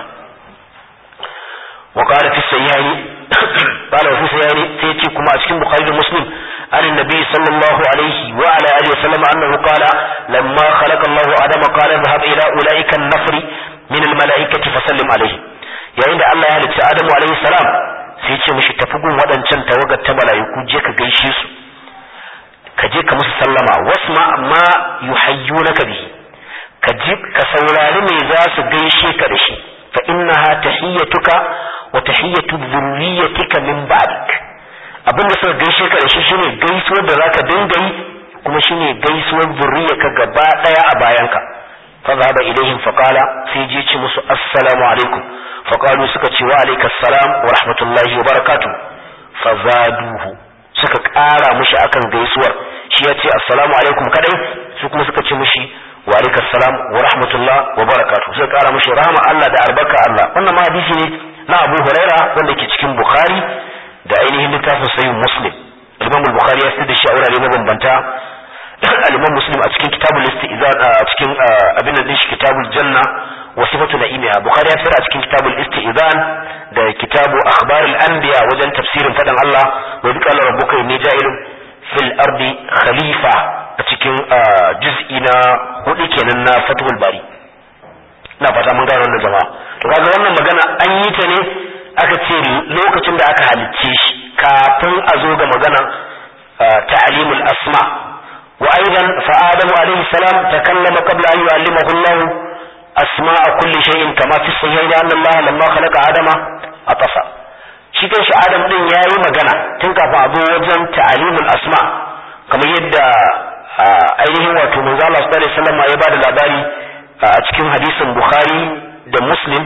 وقال في السيئين قال وفي السيئين سيأتي كما أسكن بخاري مسلم عن النبي صلى الله عليه وعلى آله وسلم أنه قال لما خلق الله آدم قال اذهب إلى أولئك النفر من الملائكة فسلم عليه yayin da Allah ya halicci Adamu alaihi salam sai ce mishi tafi gun waɗancan tawagar ta mala'iku je ka gaishe su ka je ka musu sallama wasma ma yuhayyunaka bihi ka ji ka saurari me za su gaishe ka da shi fa innaha tahiyyatuka wa tahiyyatu dhurriyyatika min ba'dik abin da suka gaishe ka da shi shine gaisuwar da zaka dinga yi kuma shine gaisuwar zurriyarka gaba daya a bayanka fa zaba ilaihim fa qala sai je ci musu assalamu alaikum fa qalu suka ce wa alayka assalam wa rahmatullahi wa barakatuh fa zaduhu suka kara mushi akan gaisuwar shi ya ce assalamu alaikum kadai su kuma suka ce mushi wa alayka assalam wa rahmatullah wa barakatuh suka kara mushi rahama Allah da albarka Allah wannan ma hadisi ne na Abu Huraira wanda ke cikin Bukhari da ainihin littafin sayin muslim al-imam al-bukhari ya fitar da shi a wurare mabambanta al-imam muslim a cikin kitabul istizan a cikin abin da shi kitabul janna wa sifatu na'imiha bukhari ya fitar a cikin kitabul istizan da kitabu akhbar al-anbiya wajen tafsirin fadan Allah wa bi qala rabbuka inni ja'ilun fil ardi khalifa a cikin juz'i na hudu kenan na fathul bari na fata mun gane wannan jama'a to kaga wannan magana an yi ta ne aka ce lokacin da aka halicce shi kafin a zo ga magana ta'limul asma wa aidan fa adamu alaihi salam takallama qabla an yu'allimahu Allah asma'a kulli shay'in kama fi sahihi anna Allah lamma khalaqa adama atasa shi kan shi adam din yayi magana tun kafin a zo wajen ta'limul asma kamar yadda ainihin wato manzo Allah sallallahu alaihi wasallam ya bada labari a cikin hadisin Bukhari da Muslim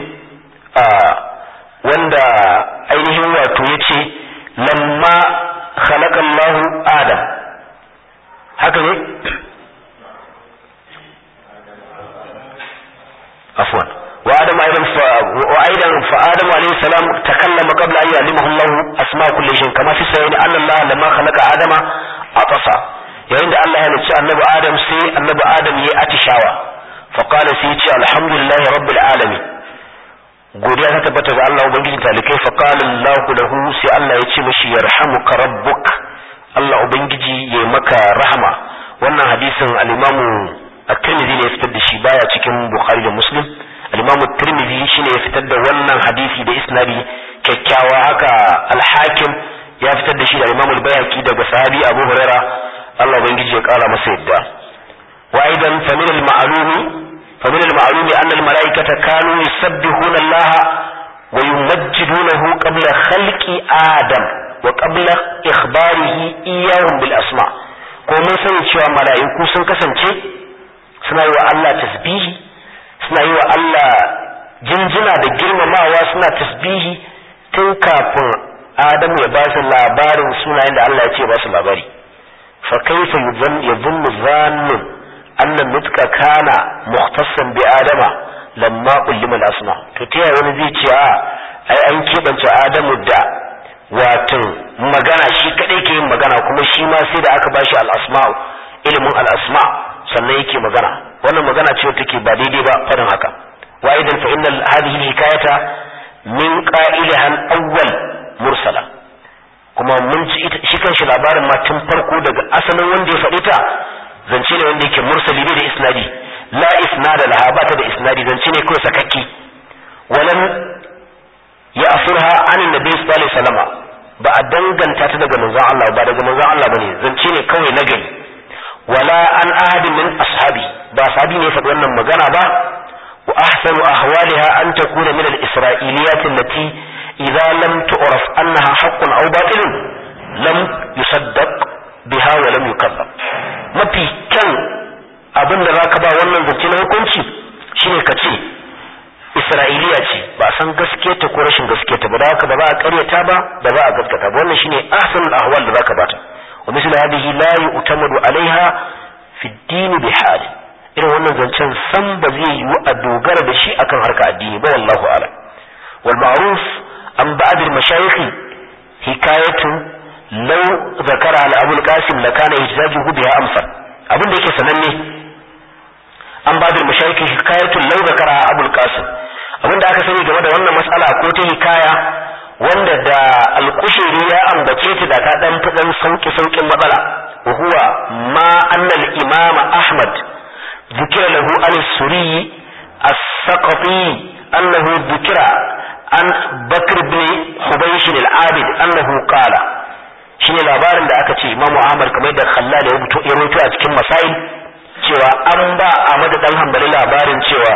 wanda ainihin wato ya ce lamma khalaqallahu adam haka ne afwan wa adam aidan fa wa aidan fa adam alayhi salam takallama qabla an yu'allimahu Allah asma kulli shay kama fi sayyid anna Allah lamma khalaqa adama atasa yayin da Allah ya halicci annabi adam sai annabi adam yayi atishawa fa qala sai ya ce alhamdulillahi rabbil alamin godiya ta tabbata ga Allah ubangiji talikai fa qala Allahu lahu sai Allah ya ce mishi yarhamuka rabbuk Allah ubangiji ya maka rahama wannan hadisin al-Imam at-Tirmidhi ne ya fitar da shi baya cikin Bukhari da Muslim al-Imam at-Tirmidhi shine ya fitar da wannan hadisi da isnadi kyakkyawa haka al-Hakim ya fitar da shi da Imam al-Bayhaqi daga sahabi Abu Huraira Allah ubangiji ya kara masa yadda wa aidan fa min al-ma'lumi fa min al-ma'lumi anna al-mala'ikata kanu yusabbihuna Allah wa yumajjidunahu qabla khalqi Adam wa qabla ikhbarihi iyyahum bil asma ko mun sani cewa mala'iku sun kasance suna yi wa Allah tasbihi suna yi wa Allah jinjina da girmamawa suna tasbihi tun kafin Adamu ya ba su labarin sunayen da Allah ya ce ba su labari fa kaifa yadhunnu dhannun anna nutqa kana mukhtassan bi adama lamma ullima al-asma to ta yaya wani zai ce a ai an kebance Adamu da wato magana shi kadai ke yin magana kuma shi ma sai da aka bashi al-asma ilimin al-asma sannan yake magana wannan magana ce take ba daidai ba fadin haka wa idan fa inna hadhihi hikayata min qailiha al-awwal mursala kuma mun ci shi kanshi labarin ma tun farko daga asalin wanda ya faɗi ta zance ne wanda yake mursali bai da isnadi la isnada laha ba ta da isnadi zance ne kawai sakakki walam ya afurha an nabi sallallahu alaihi wasallam ba a danganta ta daga manzon Allah ba daga manzon Allah bane zance ne kawai na gari wala an ahadin min ashabi ba sahabi ne faɗi wannan magana ba wa ahsanu ahwaliha an takuna min al-isra'iliyat allati idza lam tu'raf annaha haqqun aw batilun lam yusaddaq biha wa lam yukazzab mafi kyan abin da zaka ba wannan zance na hukunci shine ka ce isra'iliya ce ba san gaske ta ko rashin gaske ta ba da haka ba za a karyata ba da za a gaskata ba wannan shine ahsanul ahwal da zaka bata wa misal hadhihi la yu'tamadu alaiha fi ad-din bi hal irin wannan zancen san ba zai yiwu a dogara da shi akan harka addini ba wallahu a'lam wal ma'ruf an ba'd al mashayikh hikayatu law zakara al abul qasim lakana ihtijajuhu biha amsal abin da yake sananne an ba'd al mashayikh hikayatu law zakara abul qasim abin da aka sani game da wannan matsala ko ta hikaya wanda da alkushiri ya ambace ta da ta dan fi dan sauki saukin matsala wa huwa ma annal imama ahmad ذكر له عن السوري السقطي أنه ذكر عن بكر بن حبيش العابد أنه قال shine labarin da aka ce imamu ahmad kamar da khallal ya rubuto a cikin masail cewa an ba ahmad dan hanbali labarin cewa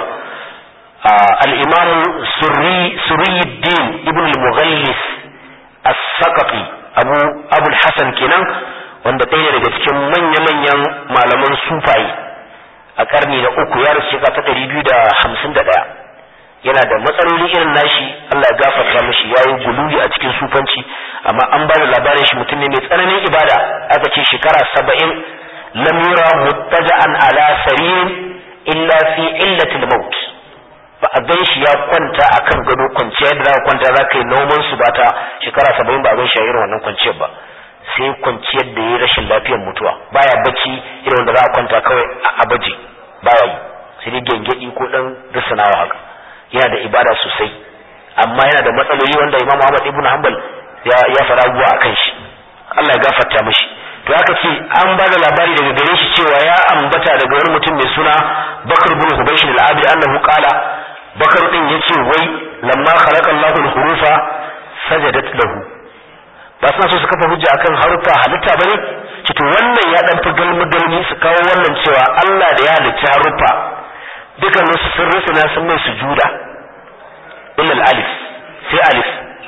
al-imamu surri suriyuddin ibn al-mughallis as-saqafi abu abu al-hasan kenan wanda ɗaya daga cikin manya-manyan malaman sufaye a karni na uku ya rasu shekara ta ɗari biyu da hamsin da ɗaya yana da matsaloli irin nashi Allah ya gafarta mishi ya yi guluwi a cikin sufanci amma an ba da labarin shi mutum ne mai tsananin ibada aka ce shekara saba'in lam yura muttaja'an ala saririn illa fi illatil maut ba a gan shi ya kwanta akan gado kwanciya da za kwanta za ka yi noman su ba ta shekara saba'in ba a gan shi a irin wannan kwanciyar ba sai kwanciyar da ya rashin lafiyar mutuwa baya bacci irin wanda za a kwanta kawai a baje baya yi sai dai gengedi ko dan risanawa haka yana da ibada sosai amma yana da matsaloli wanda Imam Ahmad ibn Hanbal ya ya fara abubuwa akan shi Allah ya gafarta mishi to aka ce an ba da labari daga gare shi cewa ya ambata daga wani mutum mai suna Bakar bin Hubaysh al-Abid annahu qala Bakar din yace wai lamma khalaqa Allahu al-hurufa sajadat lahu ba suna so su kafa hujja akan harufa halitta bane ci to wannan ya dan fi galmi galmi su kawo wannan cewa Allah da ya halicci harufa dukan su sun rusuna sun mai sujuda illa alif sai alif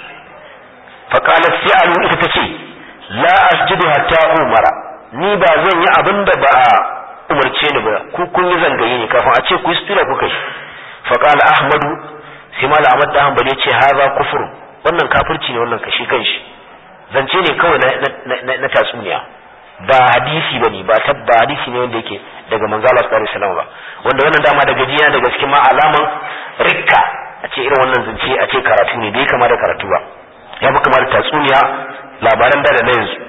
fa qalat fi'alu ita tace la asjudu hatta umara ni ba zan yi abin da ba a umarce ni ba ku kun yi zangaye ne kafin a ce ku yi sutura kuka yi fa qala ahmadu sai mala ahmad da hanbali ce haza kufur wannan kafirci ne wannan kashi kanshi zance ne kawai na tatsuniya ba hadisi bane ba tabba hadisi ne wanda yake daga manzo Allah sallallahu alaihi wasallam ba wanda wannan dama daga jiya daga cikin ma alaman rikka a ce irin wannan zance a ce karatu ne bai kama da karatu ba ya fi kama da tatsuniya labaran da da na yanzu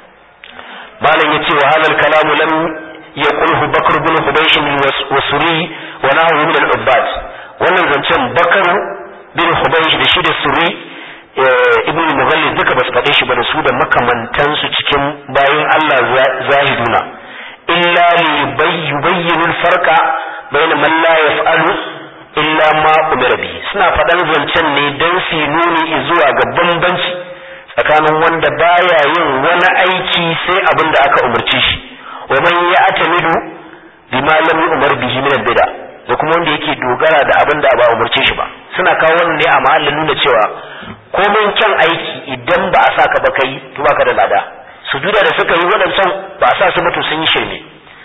malam yace wa halal kalamu lam yaqulhu bakr bin hubaysh wa suri wa nahu min al-ubbad wannan zancen bakar bin hubaysh da shi da suri ibn mughallis duka ba su faɗe shi ba da su da makamantansu cikin bayan Allah zahiduna illa li yubayyinu al-farqa bayna man la yaf'alu illa ma umira bihi suna faɗan zancen ne dan su nuni zuwa ga bambanci tsakanin wanda baya yin wani aiki sai abin da aka umarci shi wa man ya'tamidu bima lam yu'mar bihi min al-bid'a da kuma wanda yake dogara da abin da ba umarce shi ba suna kawo wannan ne a mahallin nuna cewa komai kyan aiki idan ba a saka ba kai to baka da lada sujuda da suka yi waɗancan ba a sa su mutu sun yi shirme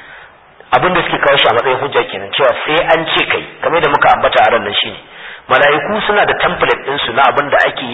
abin da suke kawo shi a matsayin hujja kenan cewa sai an ce kai kamar da muka ambata a ran nan shine mala'iku suna da template ɗinsu na abin da ake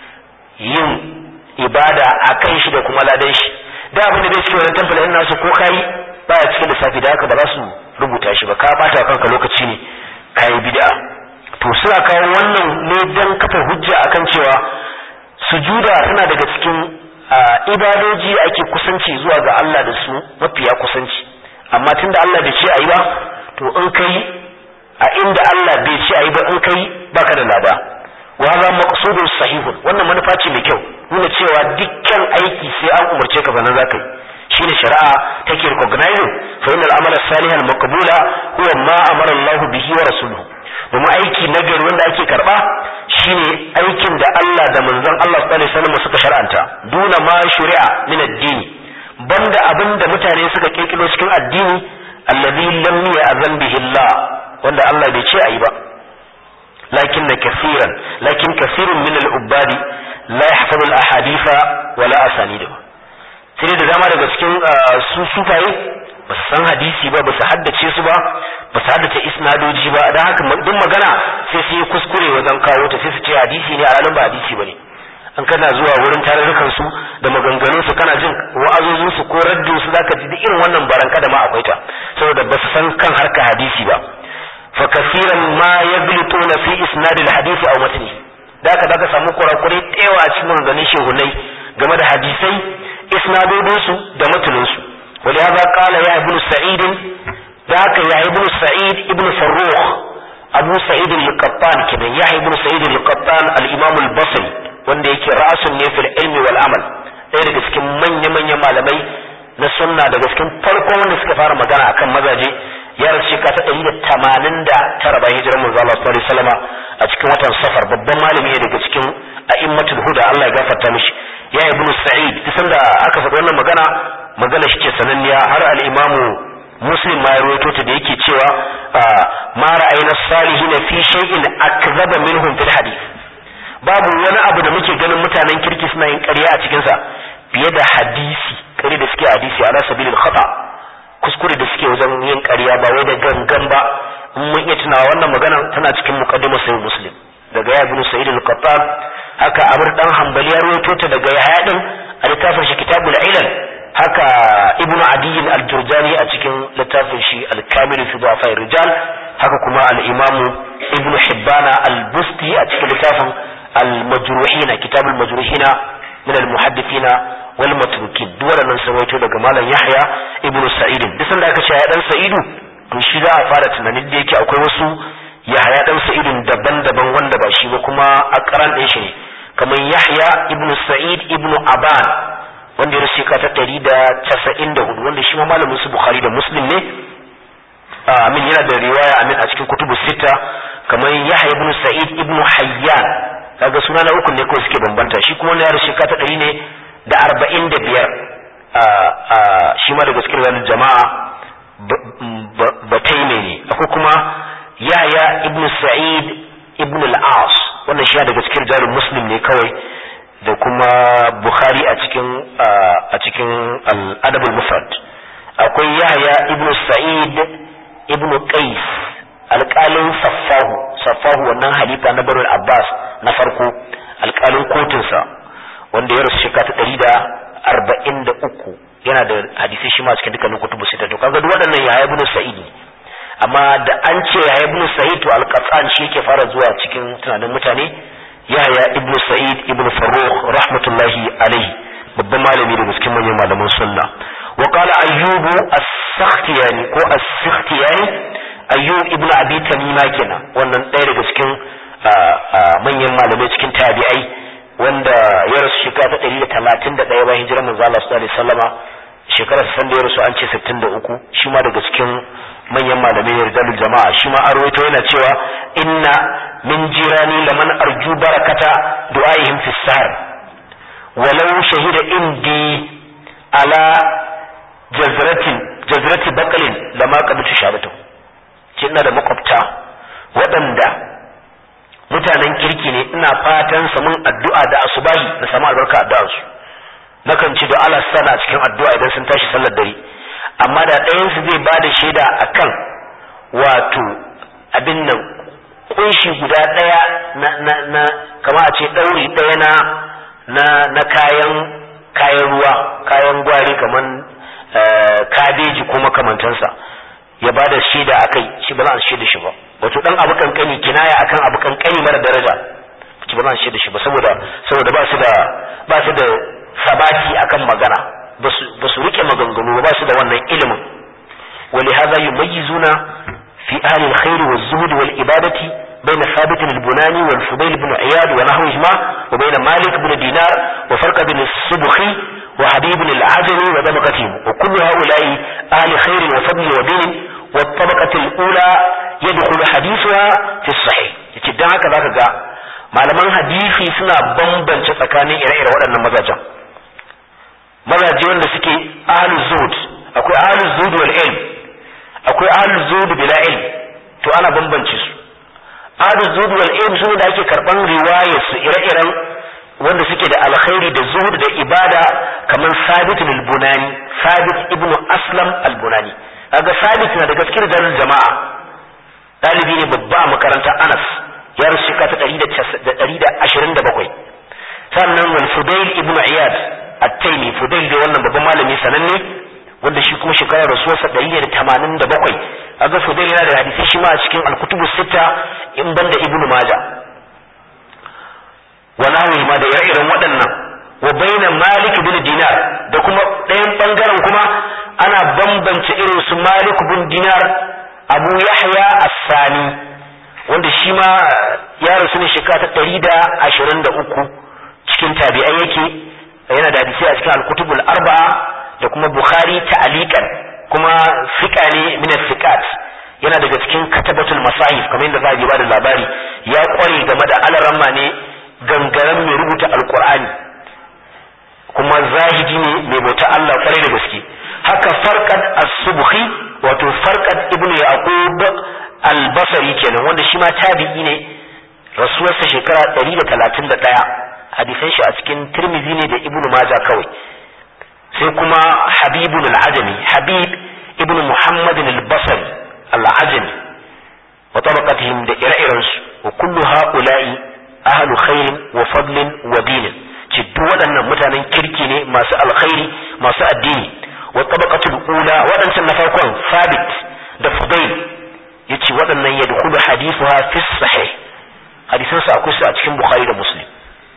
yin ibada a kan shi da kuma ladan shi da abin da bai cikin wani template ɗin nasu ko kai baya cikin lissafi da haka ba za su rubuta shi ba ka bata kanka lokaci ne kayi bid'a to suna kawo wannan ne dan kafa hujja akan cewa sujuda tana daga cikin ibadoji da ake kusanci zuwa ga Allah da su mafiya kusanci amma tunda Allah bai ce ayi ba to in kai a inda Allah bai ce ayi ba in kai baka da lada wa za maqsudun sahihun wannan manufa ce mai kyau nuna cewa dukkan aiki sai an umarce ka sannan zaka yi shine shari'a take recognizing fa innal amala salihal maqbula huwa ma amara Allah bihi wa rasuluhu domin aiki na gari wanda ake karba shine aikin da Allah da manzon Allah sallallahu alaihi wasallam suka shar'anta duna ma shari'a min ad-dini banda abin da mutane suka kirkiro cikin addini allazi lam ya'zan bihi Allah wanda Allah bai ce ayi ba lakin kaseeran lakin kaseerun min al-ubadi la yahfazu al-ahaditha wala asanidahu sai da dama daga cikin su sufaye ba su san hadisi ba ba su haddace su ba ba su haddace isnadoji ba don haka duk magana sai su yi kuskure wajen kawo ta sai su ce hadisi ne a ba hadisi ba ne an kana zuwa wurin tarurrukan su da maganganun su kana jin wa'azozin su ko raddin su zaka ji duk irin wannan baranka da ma akwai ta saboda ba su san kan harka hadisi ba fa kasiran ma yaglituna fi isnad al hadisi aw matni da haka zaka samu kurakurai tsewa a cikin maganganun shehunai game da hadisai isnadodinsu da matuninsu wani ya kala ya ibn sa'id da haka ya ibn sa'id ibn farrukh abu sa'id al-qattan kenan ya ibn sa'id al-qattan al-imam al-basri wanda yake ra'asun ne fil ilmi wal amal ɗaya daga cikin manya manyan malamai na sunna daga cikin farko wanda suka fara magana akan mazaje ya rasu shekara ta ɗari da tamanin da tara bayan hijirar manzo Allah sallallahu alaihi wasallam a cikin watan safar babban malami ne daga cikin a'immatul huda Allah ya gafarta mishi ya ibnu sa'id kisan da aka faɗi wannan magana magana shi ce sananniya har al-imamu muslim ma ya rawaito ta da yake cewa ma ra'ayna salihin fi shay'in akzaba minhum fil hadith babu wani abu da muke ganin mutanen kirki suna yin ƙarya a cikin sa fiye da hadisi ƙarya da suke hadisi ala sabilil khata kuskure da suke wajen yin ƙarya ba wai da gangan ba in mun iya tunawa wannan magana tana cikin muqaddimar sahih muslim daga ya ibn sa'id al-qattan haka amr dan hanbali ya rawaito ta daga yahya din a littafin shi kitabul ilal haka ibnu adi al-jurjani a cikin littafin shi al-kamil fi dhafa rijal haka kuma al-imam ibn hibbana al-busti a cikin littafin al-majruhina kitabul majruhina min al-muhaddithina wal matrukin duk wannan sun rawaito daga malam yahya ibn sa'id duk sanda aka ce ya dan sa'idu to shi za a fara tunanin da yake akwai wasu yahya dan sa'idin daban-daban wanda ba shi ba kuma akaran ɗin shi ne kamar yahya ibn sa'id ibn aban wanda ya rasu ka ta ɗari da casa'in da hudu wanda shi ma malamin su bukhari da muslim ne amin yana da riwaya amin a cikin kutubu sita kamar yahya ibn sa'id ibn hayyan kaga suna na uku ne kawai suke bambanta shi kuma ya rasu ka ta ɗari ne da arba'in da biyar shi ma daga cikin ranar jama'a bataime ne akwai kuma yahya ibn sa'id ibn al-as wannan shi daga cikin jarin muslim ne kawai da kuma bukhari a cikin a cikin al-adab al-mufrad akwai yahya ibn sa'id ibn qais alƙalin saffahu saffahu wannan halifa na barul abbas na farko alƙalin kotunsa wanda ya rasu shekara ta ɗari da arba'in da uku yana da hadisai shi ma cikin dukkanin kutubu sita to kaga duk waɗannan yahya ibn sa'id ne amma da an ce ya ibn sa'id to al-qattan shi yake fara zuwa cikin tunanin mutane yahya ibn sa'id ibn farrukh rahmatullahi alaihi babban malami daga cikin manyan malaman sunna wa qala ayyubu as-sakhtiyani ko as-sakhtiyani ayyub ibn abi tamima kenan wannan ɗaya daga cikin manyan malamai cikin tabi'ai wanda ya rasu shekara ta ɗari da talatin da ɗaya bayan hijirar manzo Allah sallallahu alaihi wasallama shekarar san da ya rasu an ce sittin da uku shi ma daga cikin manyan malamai ne rijalul jama'a shi ma an rawaito yana cewa inna min jirani laman arju barakata du'aihim fi sahar walau shahida indi ala jazratin jazrati baqalin lama qabtu shahadatu ce ina da makwabta waɗanda mutanen kirki ne ina fatan samun addu'a da asubahi na samu albarka addu'ar su nakan ci da Allah sana cikin addu'a idan sun tashi sallar dare amma da ɗayan su zai bada shaida akan wato abin nan kunshi guda ɗaya na na na kama a ce ɗauri ɗaya na na na kayan kayan ruwa kayan gwari kaman kabeji ko makamantansa ya ba da shaida a kai shi ba za a shaida shi ba wato dan abu kankani kinaya akan abu kankani mara daraja shi ba za a shaida shi ba saboda saboda ba su da ba su da sabati akan magana ba su rike maganganu ba su da wannan ilimin wali hadha yumayyizuna fi ahli alkhair والزهد والإبادة بين ثابت البناني والفضيل بن عياد ونحوهما وبين مالك بن دينار وفرق بن الصبخي وحبيب العجمي وطبقتهم وكل هؤلاء أهل خير وفضل ودين والطبقة الأولى يدخل حديثها في الصحيح يتدعى هكذا كذا malaman hadisi suna bambance tsakanin ire-ire waɗannan mazajen mazaje wanda suke ahlul zuhud akwai ahlul zuhud wal ilm akwai ahlul zuhud bila ilm to ana bambance su ahlul zuhud wal ilm su da ake karban riwayar su ire-iren wanda suke da alkhairi da zuhud da ibada kamar sabit al-bunani sabit ibn aslam al-bunani kaga sabit na da gaskiyar jarin jama'a dalibi ne babba a makarantar anas ya rasu shekara ta 127 sannan wal fudail ibn iyad at-taymi fudail da wannan babban malami sananne wanda shi kuma shekarar rasuwarsa 187 kaga fudail yana da hadisi shi ma a cikin al-kutubus sita in banda ibn majah wa nawi ma da ire-iren waɗannan wa baina malik bin dinar da kuma ɗayan ɓangaren kuma ana bambance irin su malik bin dinar abu yahya as-sani wanda shi ma ya rasu ne shekara ta ɗari da ashirin da uku cikin tabi'ai yake yana da hadisi a cikin al-kutubul arba'a da kuma bukhari ta'aliqan kuma fiqa ne min fiqat yana daga cikin katabatul masahif kamar yadda za a ba da labari ya kware game da alaramma ne gangaren mai rubuta alkur'ani kuma zahidi ne mai bauta Allah kwarai da gaske haka farqad as-subhi wato farqad ibnu yaqub al-basri kenan wanda shi ma tabi'i ne rasuwarsa shekara 131 hadisan shi a cikin tirmizi ne da ibnu majah kawai sai kuma habibun al-ajami habib ibnu muhammad al-basri al-ajami wa tabaqatihim da ire-irensu wa kullu ha'ula'i ahlu khairin wa fadlin wa dinin ci duk waɗannan mutanen kirki ne masu alkhairi masu addini wa tabaqatul ula waɗancan na farkon sabit da fudail yace waɗannan yadkhulu hadithuha fi sahih hadisan su akwai su a cikin bukhari da muslim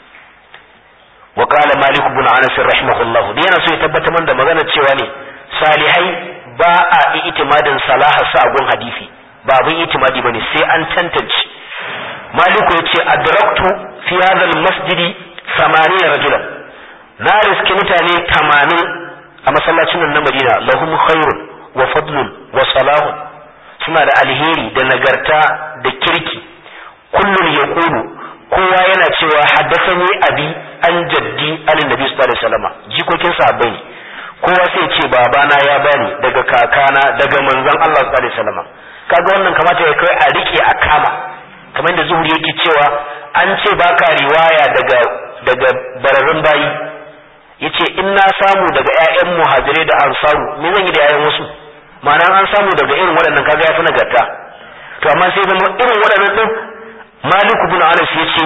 wa qala malik ibn anas rahimahullah da yana so ya tabbatar man da magana cewa ne salihai ba a itimadin salaha sa gun hadisi ba abin itimadi bane sai an tantance maliku ya ce adraktu fi hadha almasjidi samaniya rajulan na riski mutane tamanin a masallacin nan na madina lahum khairun wa fadlun wa salahun suna da alheri da nagarta da kirki kullun yaqulu kowa yana cewa haddathani abi an jaddi an nabi sallallahu alaihi wasallam jikokin sahabbai ne kowa sai ce babana ya bani daga kakana daga manzon Allah sallallahu alaihi wasallam kaga wannan kamata ya kai a rike a kama kamar da zuhuri yake cewa an ce baka riwaya daga daga bararrun bayi yace in na samu daga ƴaƴan muhajirai da ansaru me zan yi da ƴaƴan wasu ma'ana an samu daga irin waɗannan kaga yafi nagarta to amma sai zama irin waɗannan din maliku bin anas yace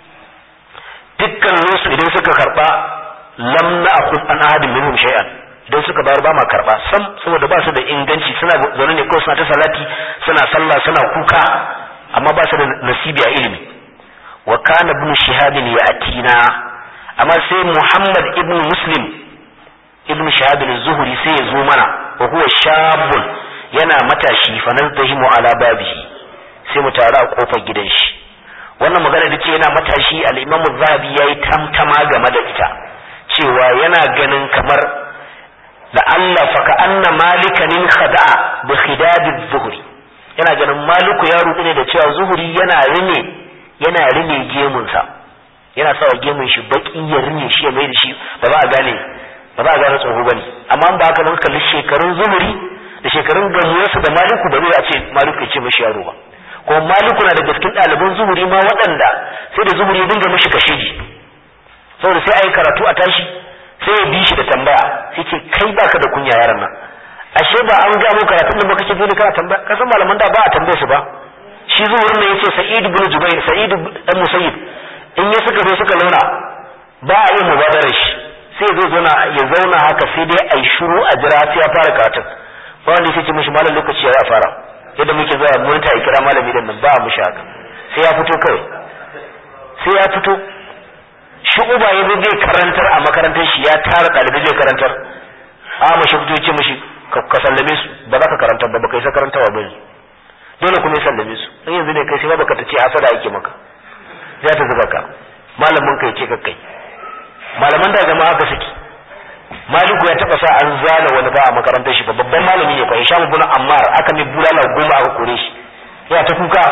dukkan su idan suka karba lam na'khud an ahadin minhum shay'an idan suka bayar ba ma karba sam saboda ba su da inganci suna zaune ne kawai suna ta salati suna sallah suna kuka amma ba su da nasibi a ilimi wa kana ibn shihab ya'tina amma sai muhammad ibn muslim ibn shihab az-zuhri sai ya zo mana wa huwa shabun yana matashi fa nazdahimu ala babihi sai mu taru a kofar gidan shi wannan magana da ce yana matashi al-imam az-zahabi yayi tamtama game da ita cewa yana ganin kamar da Allah fa ka anna malikanin khada'a bi khidab az-zuhri yana ganin maliku ya rudu ne da cewa zuhuri yana rine yana rine gemunsa yana sawa gemun shi baki ya rine shi ya mai da shi ba za a gane ba za a gane tsoho bane amma ba haka nan kalli shekarun zuhuri da shekarun gamuwarsu da maliku ba zai a ce maliku ya ce mashi yaro ba kuma maliku na daga cikin ɗaliban zuhuri ma waɗanda sai da zuhuri ya dinga mashi kashedi saboda sai a yi karatu a tashi sai ya bi shi da tambaya sai ce kai baka da kunya yaran nan ashe ba an ga mu karatun da baka ce dole kana tambaya kasan malaman da ba a tambaye su ba shi zuhurin ne yace sa'id ibn jubair sa'id dan musayyib in ya suka zo suka launa ba a yi mubadarar shi sai ya zo zauna ya zauna haka sai dai ai shiru a jira sai ya fara karatun ba wanda sai ce mishi malam lokaci ya fara yadda muke zuwa mun ta kira malami dan nan ba mu shi haka sai ya fito kawai sai ya fito shi uba ya zo zai karantar a makarantar shi ya tara ɗalibai zai karantar a mashi fito ya ce mashi ka sallame su ba za ka karantar ba baka yi sa karantawa ba ne dole kuma ya sallame su in yanzu ne kai sai baka ta ce hasada ake maka za ta zuba ka malamin kai ce kai malaman da zama haka suke maliku ya taba sa an zana wani ba a makarantar shi babban malami ne fa hisham ibn ammar aka mai bulala goma aka kore shi ya ta kuka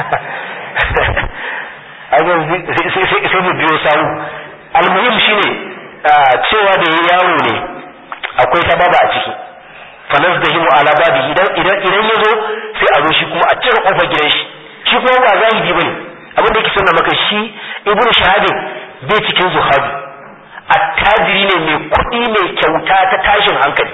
sai mu biyo sawu almuhim shine cewa da ya yawo ne akwai sababa a ciki fanas da himu ala babi idan idan idan ya zo sai a zo shi kuma a cire kofar gidan shi shi kuma ba zahidi bane abin da yake sunna maka shi ibnu shahadin bai cikin zuhabi attajiri ne mai kuɗi mai kyauta ta tashin hankali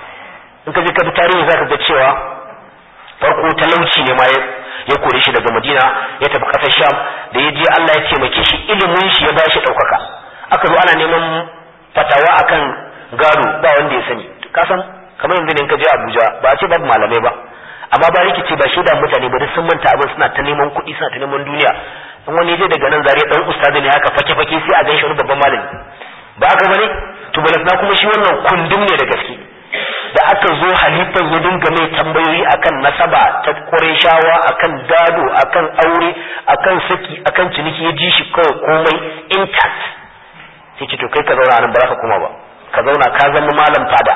in ka je ka bi tarihi zaka ga cewa farko talauci ne ma ya kore shi daga madina ya tafi ƙasar sham da ya je allah ya taimake shi ilimin shi ya bashi ɗaukaka aka zo ana neman fatawa akan gado ba wanda ya sani kasan kamar yanzu ne in ka je abuja ba a ce babu malamai ba amma ba rikici ba shaida mutane ba duk sun manta abin suna ta neman kuɗi suna ta neman duniya in wani je daga nan zariya dan ustazi ne haka fake fake sai a ganshi wani babban malami ba haka bane to balasna kuma shi wannan kundin ne da gaske da aka zo halifan ya dinga mai tambayoyi akan nasaba ta Qurayshawa akan gado akan aure akan saki akan ciniki ya ji shi kawai komai intact sai ce to kai ka zauna nan ba za ka koma ba ka zauna ka zama malam fada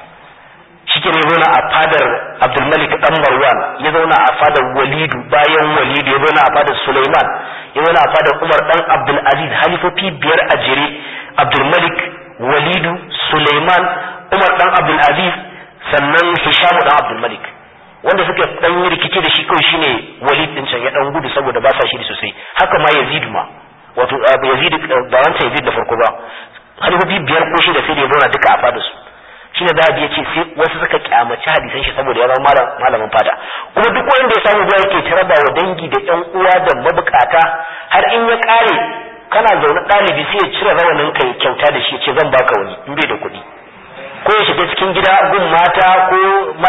shike ne zauna a fadar Abdulmalik dan Marwan ya zauna a fadar Walidu bayan Walidu ya zauna a fadar Sulaiman ya zauna a fadar Umar dan Abdul Aziz halifofi biyar a jere Abdulmalik Walidu Sulaiman Umar dan Abdul Aziz sannan Hisham dan Abdul Malik wanda suka dan yi rikici da shi kawai shine Walid din can ya dan gudu saboda ba sa shi sosai haka ma Yazid ma wato Yazid ba wancan Yazid da farko ba halifofi biyar ko shida sai da ya zauna duka a fadar su shine da ya ce sai wasu suka kyamaci hadisan shi saboda ya zama malamin fada kuma duk wanda ya samu zuwa yake taraba wa dangi da ƴan uwa da mabukata har in ya kare kana zaune ɗalibi sai ya cire rawanin ka ya kyauta da shi ya ce zan baka wani in bai da kuɗi ko ya shiga cikin gida gun mata ko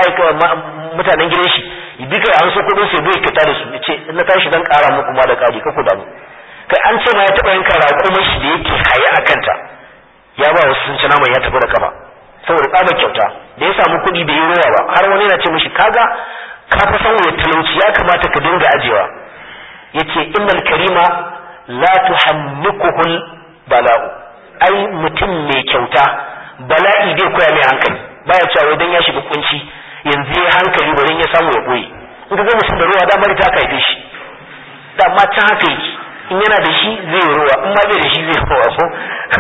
mutanen gidan shi bi kai an so kuɗin sai bai kyauta da su ya ce in na tashi zan ƙara muku ma da ƙari ka ku damu kai an ce ma ya taɓa yanka raƙumar shi da yake haye a kanta ya ba wasu sun ci naman ya tafi da kafa saboda tsabar kyauta da ya samu kuɗi da yi rowa ba har wani yana ce mishi kaga ka fa san wani talauci ya kamata ka dinga ajewa yace innal karima la tuhammikuhul bala'u ai mutum mai kyauta bala'i bai koya mai hankali baya cewa wai dan ya shiga kunci yanzu ya hankali bari ya samu ya boye in ka ga mutum da ruwa da mari ta kaife shi da ma can haka yake in yana da shi zai ruwa in ma bai da shi zai ruwa ko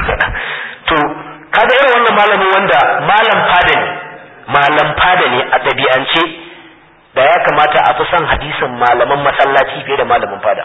to kaga irin wannan malamin wanda malam fada ne malam fada ne a ɗabi'ance da ya kamata a fi son hadisin malaman masallaci fiye da malamin fada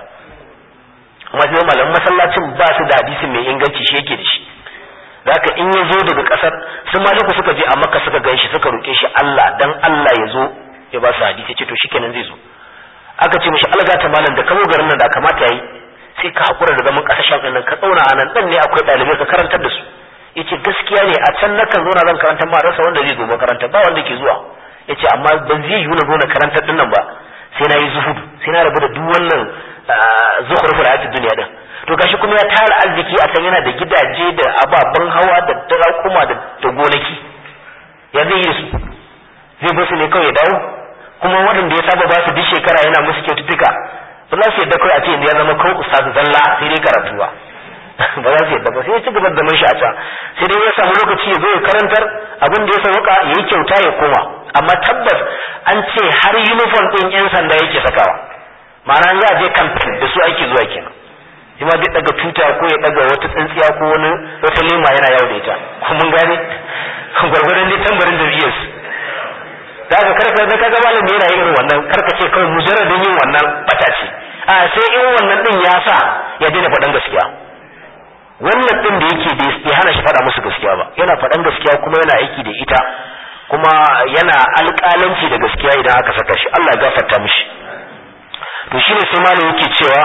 amma sai malaman masallacin ba su da hadisi mai inganci shi yake da shi zaka in ya zo daga ƙasar sun maliku suka je a makka suka gan shi suka roƙe shi Allah dan Allah ya zo ya ba su hadisi ce to shikenan zai zo aka ce mishi alga ta malam da kamo garin nan da kamata yayi sai ka hakura da zaman ƙasashen nan ka tsauna a nan dan ne akwai ɗalibai ka karantar da su yace gaskiya ne a can nakan zo na zan karanta ma rasa wanda zai zo makaranta ba wanda ke zuwa yace amma ban zai yiwu na zo na karantar din nan ba sai na yi zuhud sai na rabu da duk wannan zukhruful hayatid dunya din to gashi kuma ya tara arziki a can yana da gidaje da ababen hawa da darakuma da da gonaki ya zai yi da su zai basu ne kawai ya dawo kuma waɗanda ya saba ba su duk shekara yana musu kyaututtuka ba za su yadda kawai a ce ya zama kawai ustazu zalla sai dai karatu ba ba za su yadda ba sai ya ci gaba da man shi a can sai dai ya samu lokaci ya zo ya karantar abin da ya sauka ya yi kyauta ya koma amma tabbas an ce har uniform ɗin yan sanda yake sakawa ma'ana za a je campaign da su ake zuwa kenan shi ma zai daga tuta ko ya daga wata tsintsiya ko wani wata lema yana yawo da ita ko mun gane gwargwadon dai tambarin da biyas da ka karka da kaga malami yana yin wannan karka ce kawai mujarradin yin wannan bata ce a sai in wannan din ya sa ya daina faɗan gaskiya wannan din da yake bai hana shi faɗa musu gaskiya ba yana faɗan gaskiya kuma yana aiki da ita kuma yana alƙalanci da gaskiya idan aka saka shi Allah ya gafarta mishi to shine sai malam yake cewa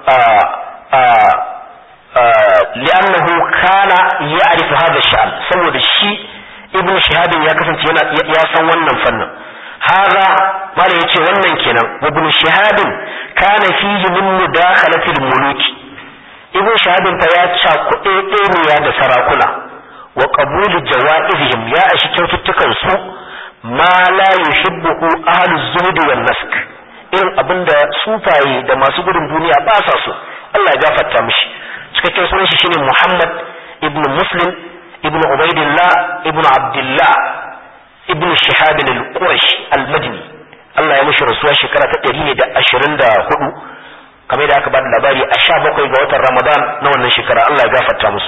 li'annahu kana ya'rifu hadha sha'an saboda shi ibnu shihab ya kasance yana ya san wannan fannin hadha malam yace wannan kenan wa ibnu shihab kana fihi min mudakhalati al-muluk ibnu shihab fa ya ca kuɗe ɗaya da sarakuna wa qabulu jawaizihim ya ashi kyaututtukan su ma la yuhibbu ahlu zuhd wan nask irin abinda sufaye da masu gudun duniya ba sa so Allah ya gafarta mishi cikakken sunan shi shine Muhammad ibn Muslim ibn Ubaidillah ibn Abdullah ibn Shihab al-Qurashi al-Madini Allah ya mishi rasuwa shekara ta 124 kamar da aka bada labari a 17 ga watan Ramadan na wannan shekara Allah ya gafarta musu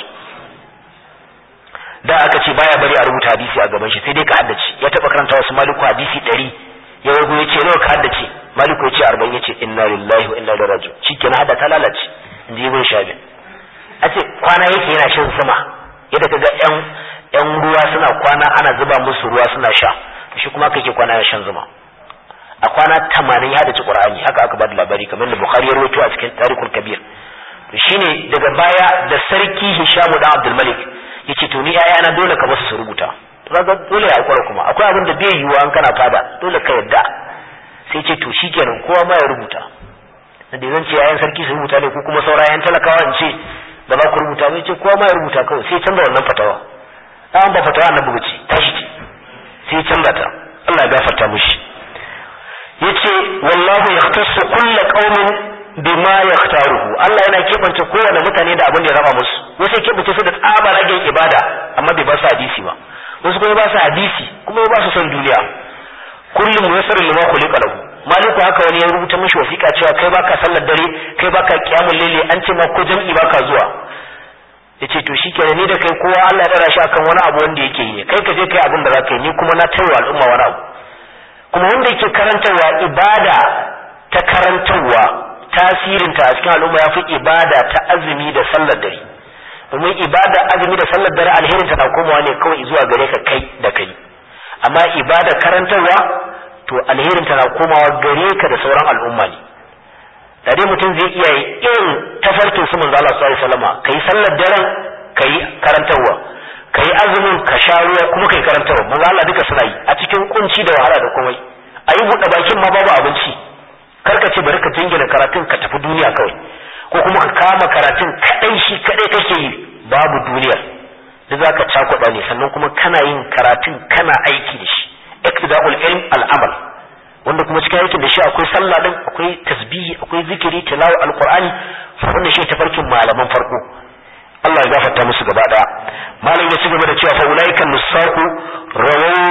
da aka ce baya bari a rubuta hadisi a gaban shi sai dai ka haddace ya taba karanta wasu maliku hadisi 100 ya wago ya ce nawa ka haddace maliku ya ce 40 ya ce inna lillahi wa inna ilaihi raji'un shikenan hada ta lalace inji ibn shabi a ce kwana yake yana shan zuma yadda kaga yan yan ruwa suna kwana ana zuba musu ruwa suna sha shi kuma kake kwana yana shan zuma a kwana 80 ya haddace qur'ani haka aka bada labari kamar da bukhari ya rawaito a cikin tarikul kabir to shine daga baya da sarki hisham dan abdul malik yace to ni na dole ka basu su rubuta kaga dole ya hakura kuma akwai abin da bai yiwuwa an kana fada dole ka yadda sai ce to shikenan kowa ma ya rubuta da zan ce yayan sarki su rubuta ne ko kuma saura yayan talakawa in ce ba za ku rubuta ba ce kowa ma ya rubuta kawai sai canza wannan fatawa an ba fatawa annabi bace tashi ce sai canza ta Allah ya gafarta mishi yace wallahu yahtassu kullu qaumin bima yaktaruhu Allah yana kebance kowane mutane da abin da ya raba musu wasu kebance su da tsaba ragen ibada amma bai ba su hadisi ba wasu kuma ba su hadisi kuma ba su son duniya kullum muyassar lima khuliqa lahu maliku haka wani ya rubuta mishi wasiƙa cewa kai baka sallar dare kai baka kiyamul laili an ce ma ko jam'i baka zuwa yace to shikenan ni da kai kowa Allah ya dara shi akan wani abu wanda yake yi kai ka je kai abin da zaka yi ni kuma na taiwa al'umma wani abu kuma wanda yake karantarwa ibada ta karantarwa tasirinta a cikin al'umma ya fi ibada ta azumi da sallar dare domin ibada azumi da sallar dare alherinta na komawa ne kawai zuwa gare ka kai da kai amma ibada karantarwa to alherinta na komawa gare ka da sauran al'umma ne da dai mutum zai iya irin tafarkin su manzo Allah sallallahu alaihi wasallam kai sallar daren kai karantarwa kai azumin ka sha ruwa kuma kai karantarwa manzo Allah duka suna yi a cikin kunci da wahala da komai ayi buɗe bakin ma babu abinci karka ce bari ka jingina karatun ka tafi duniya kawai ko kuma ka kama karatun kadai shi kadai kake yi babu duniyar da zaka cakuɗa ne sannan kuma kana yin karatun kana aiki da shi iktida'ul ilm al'amal wanda kuma cikin aikin da shi akwai sallah din akwai tasbihi akwai zikiri tilawa alqur'ani wannan shi tafarkin malaman farko Allah ya gafarta musu gaba daya malam ya ci gaba da cewa fa ulaika nusaqu rawu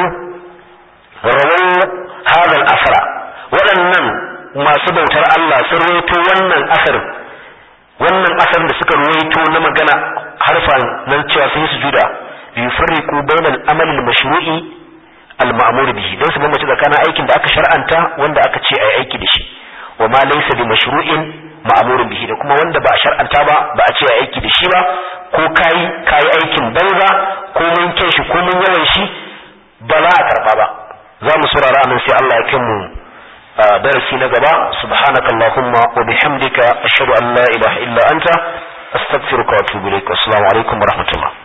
rawu hadha al-asra waɗannan masu bautar Allah sun rawaito wannan asarin wannan asarin da suka rawaito na magana harfan nan cewa sun yi sujuda yufarriqu bainal amali al-mashru'i al-ma'mur bihi dan su bambance tsakanin aikin da aka shar'anta wanda aka ce ai aiki da shi wa ma laysa bi mashru'in ma'mur bihi da kuma wanda ba a shar'anta ba ba a ce ai aiki da shi ba ko kai kai aikin banza ko mun kyan shi ko mun yawan shi ba za a karba ba za mu saurara nan sai Allah ya kai mu darasi na gaba subhanaka allahumma wa bihamdika ashhadu an la ilaha illa anta astaghfiruka wa atubu ilaik assalamu alaikum wa rahmatullah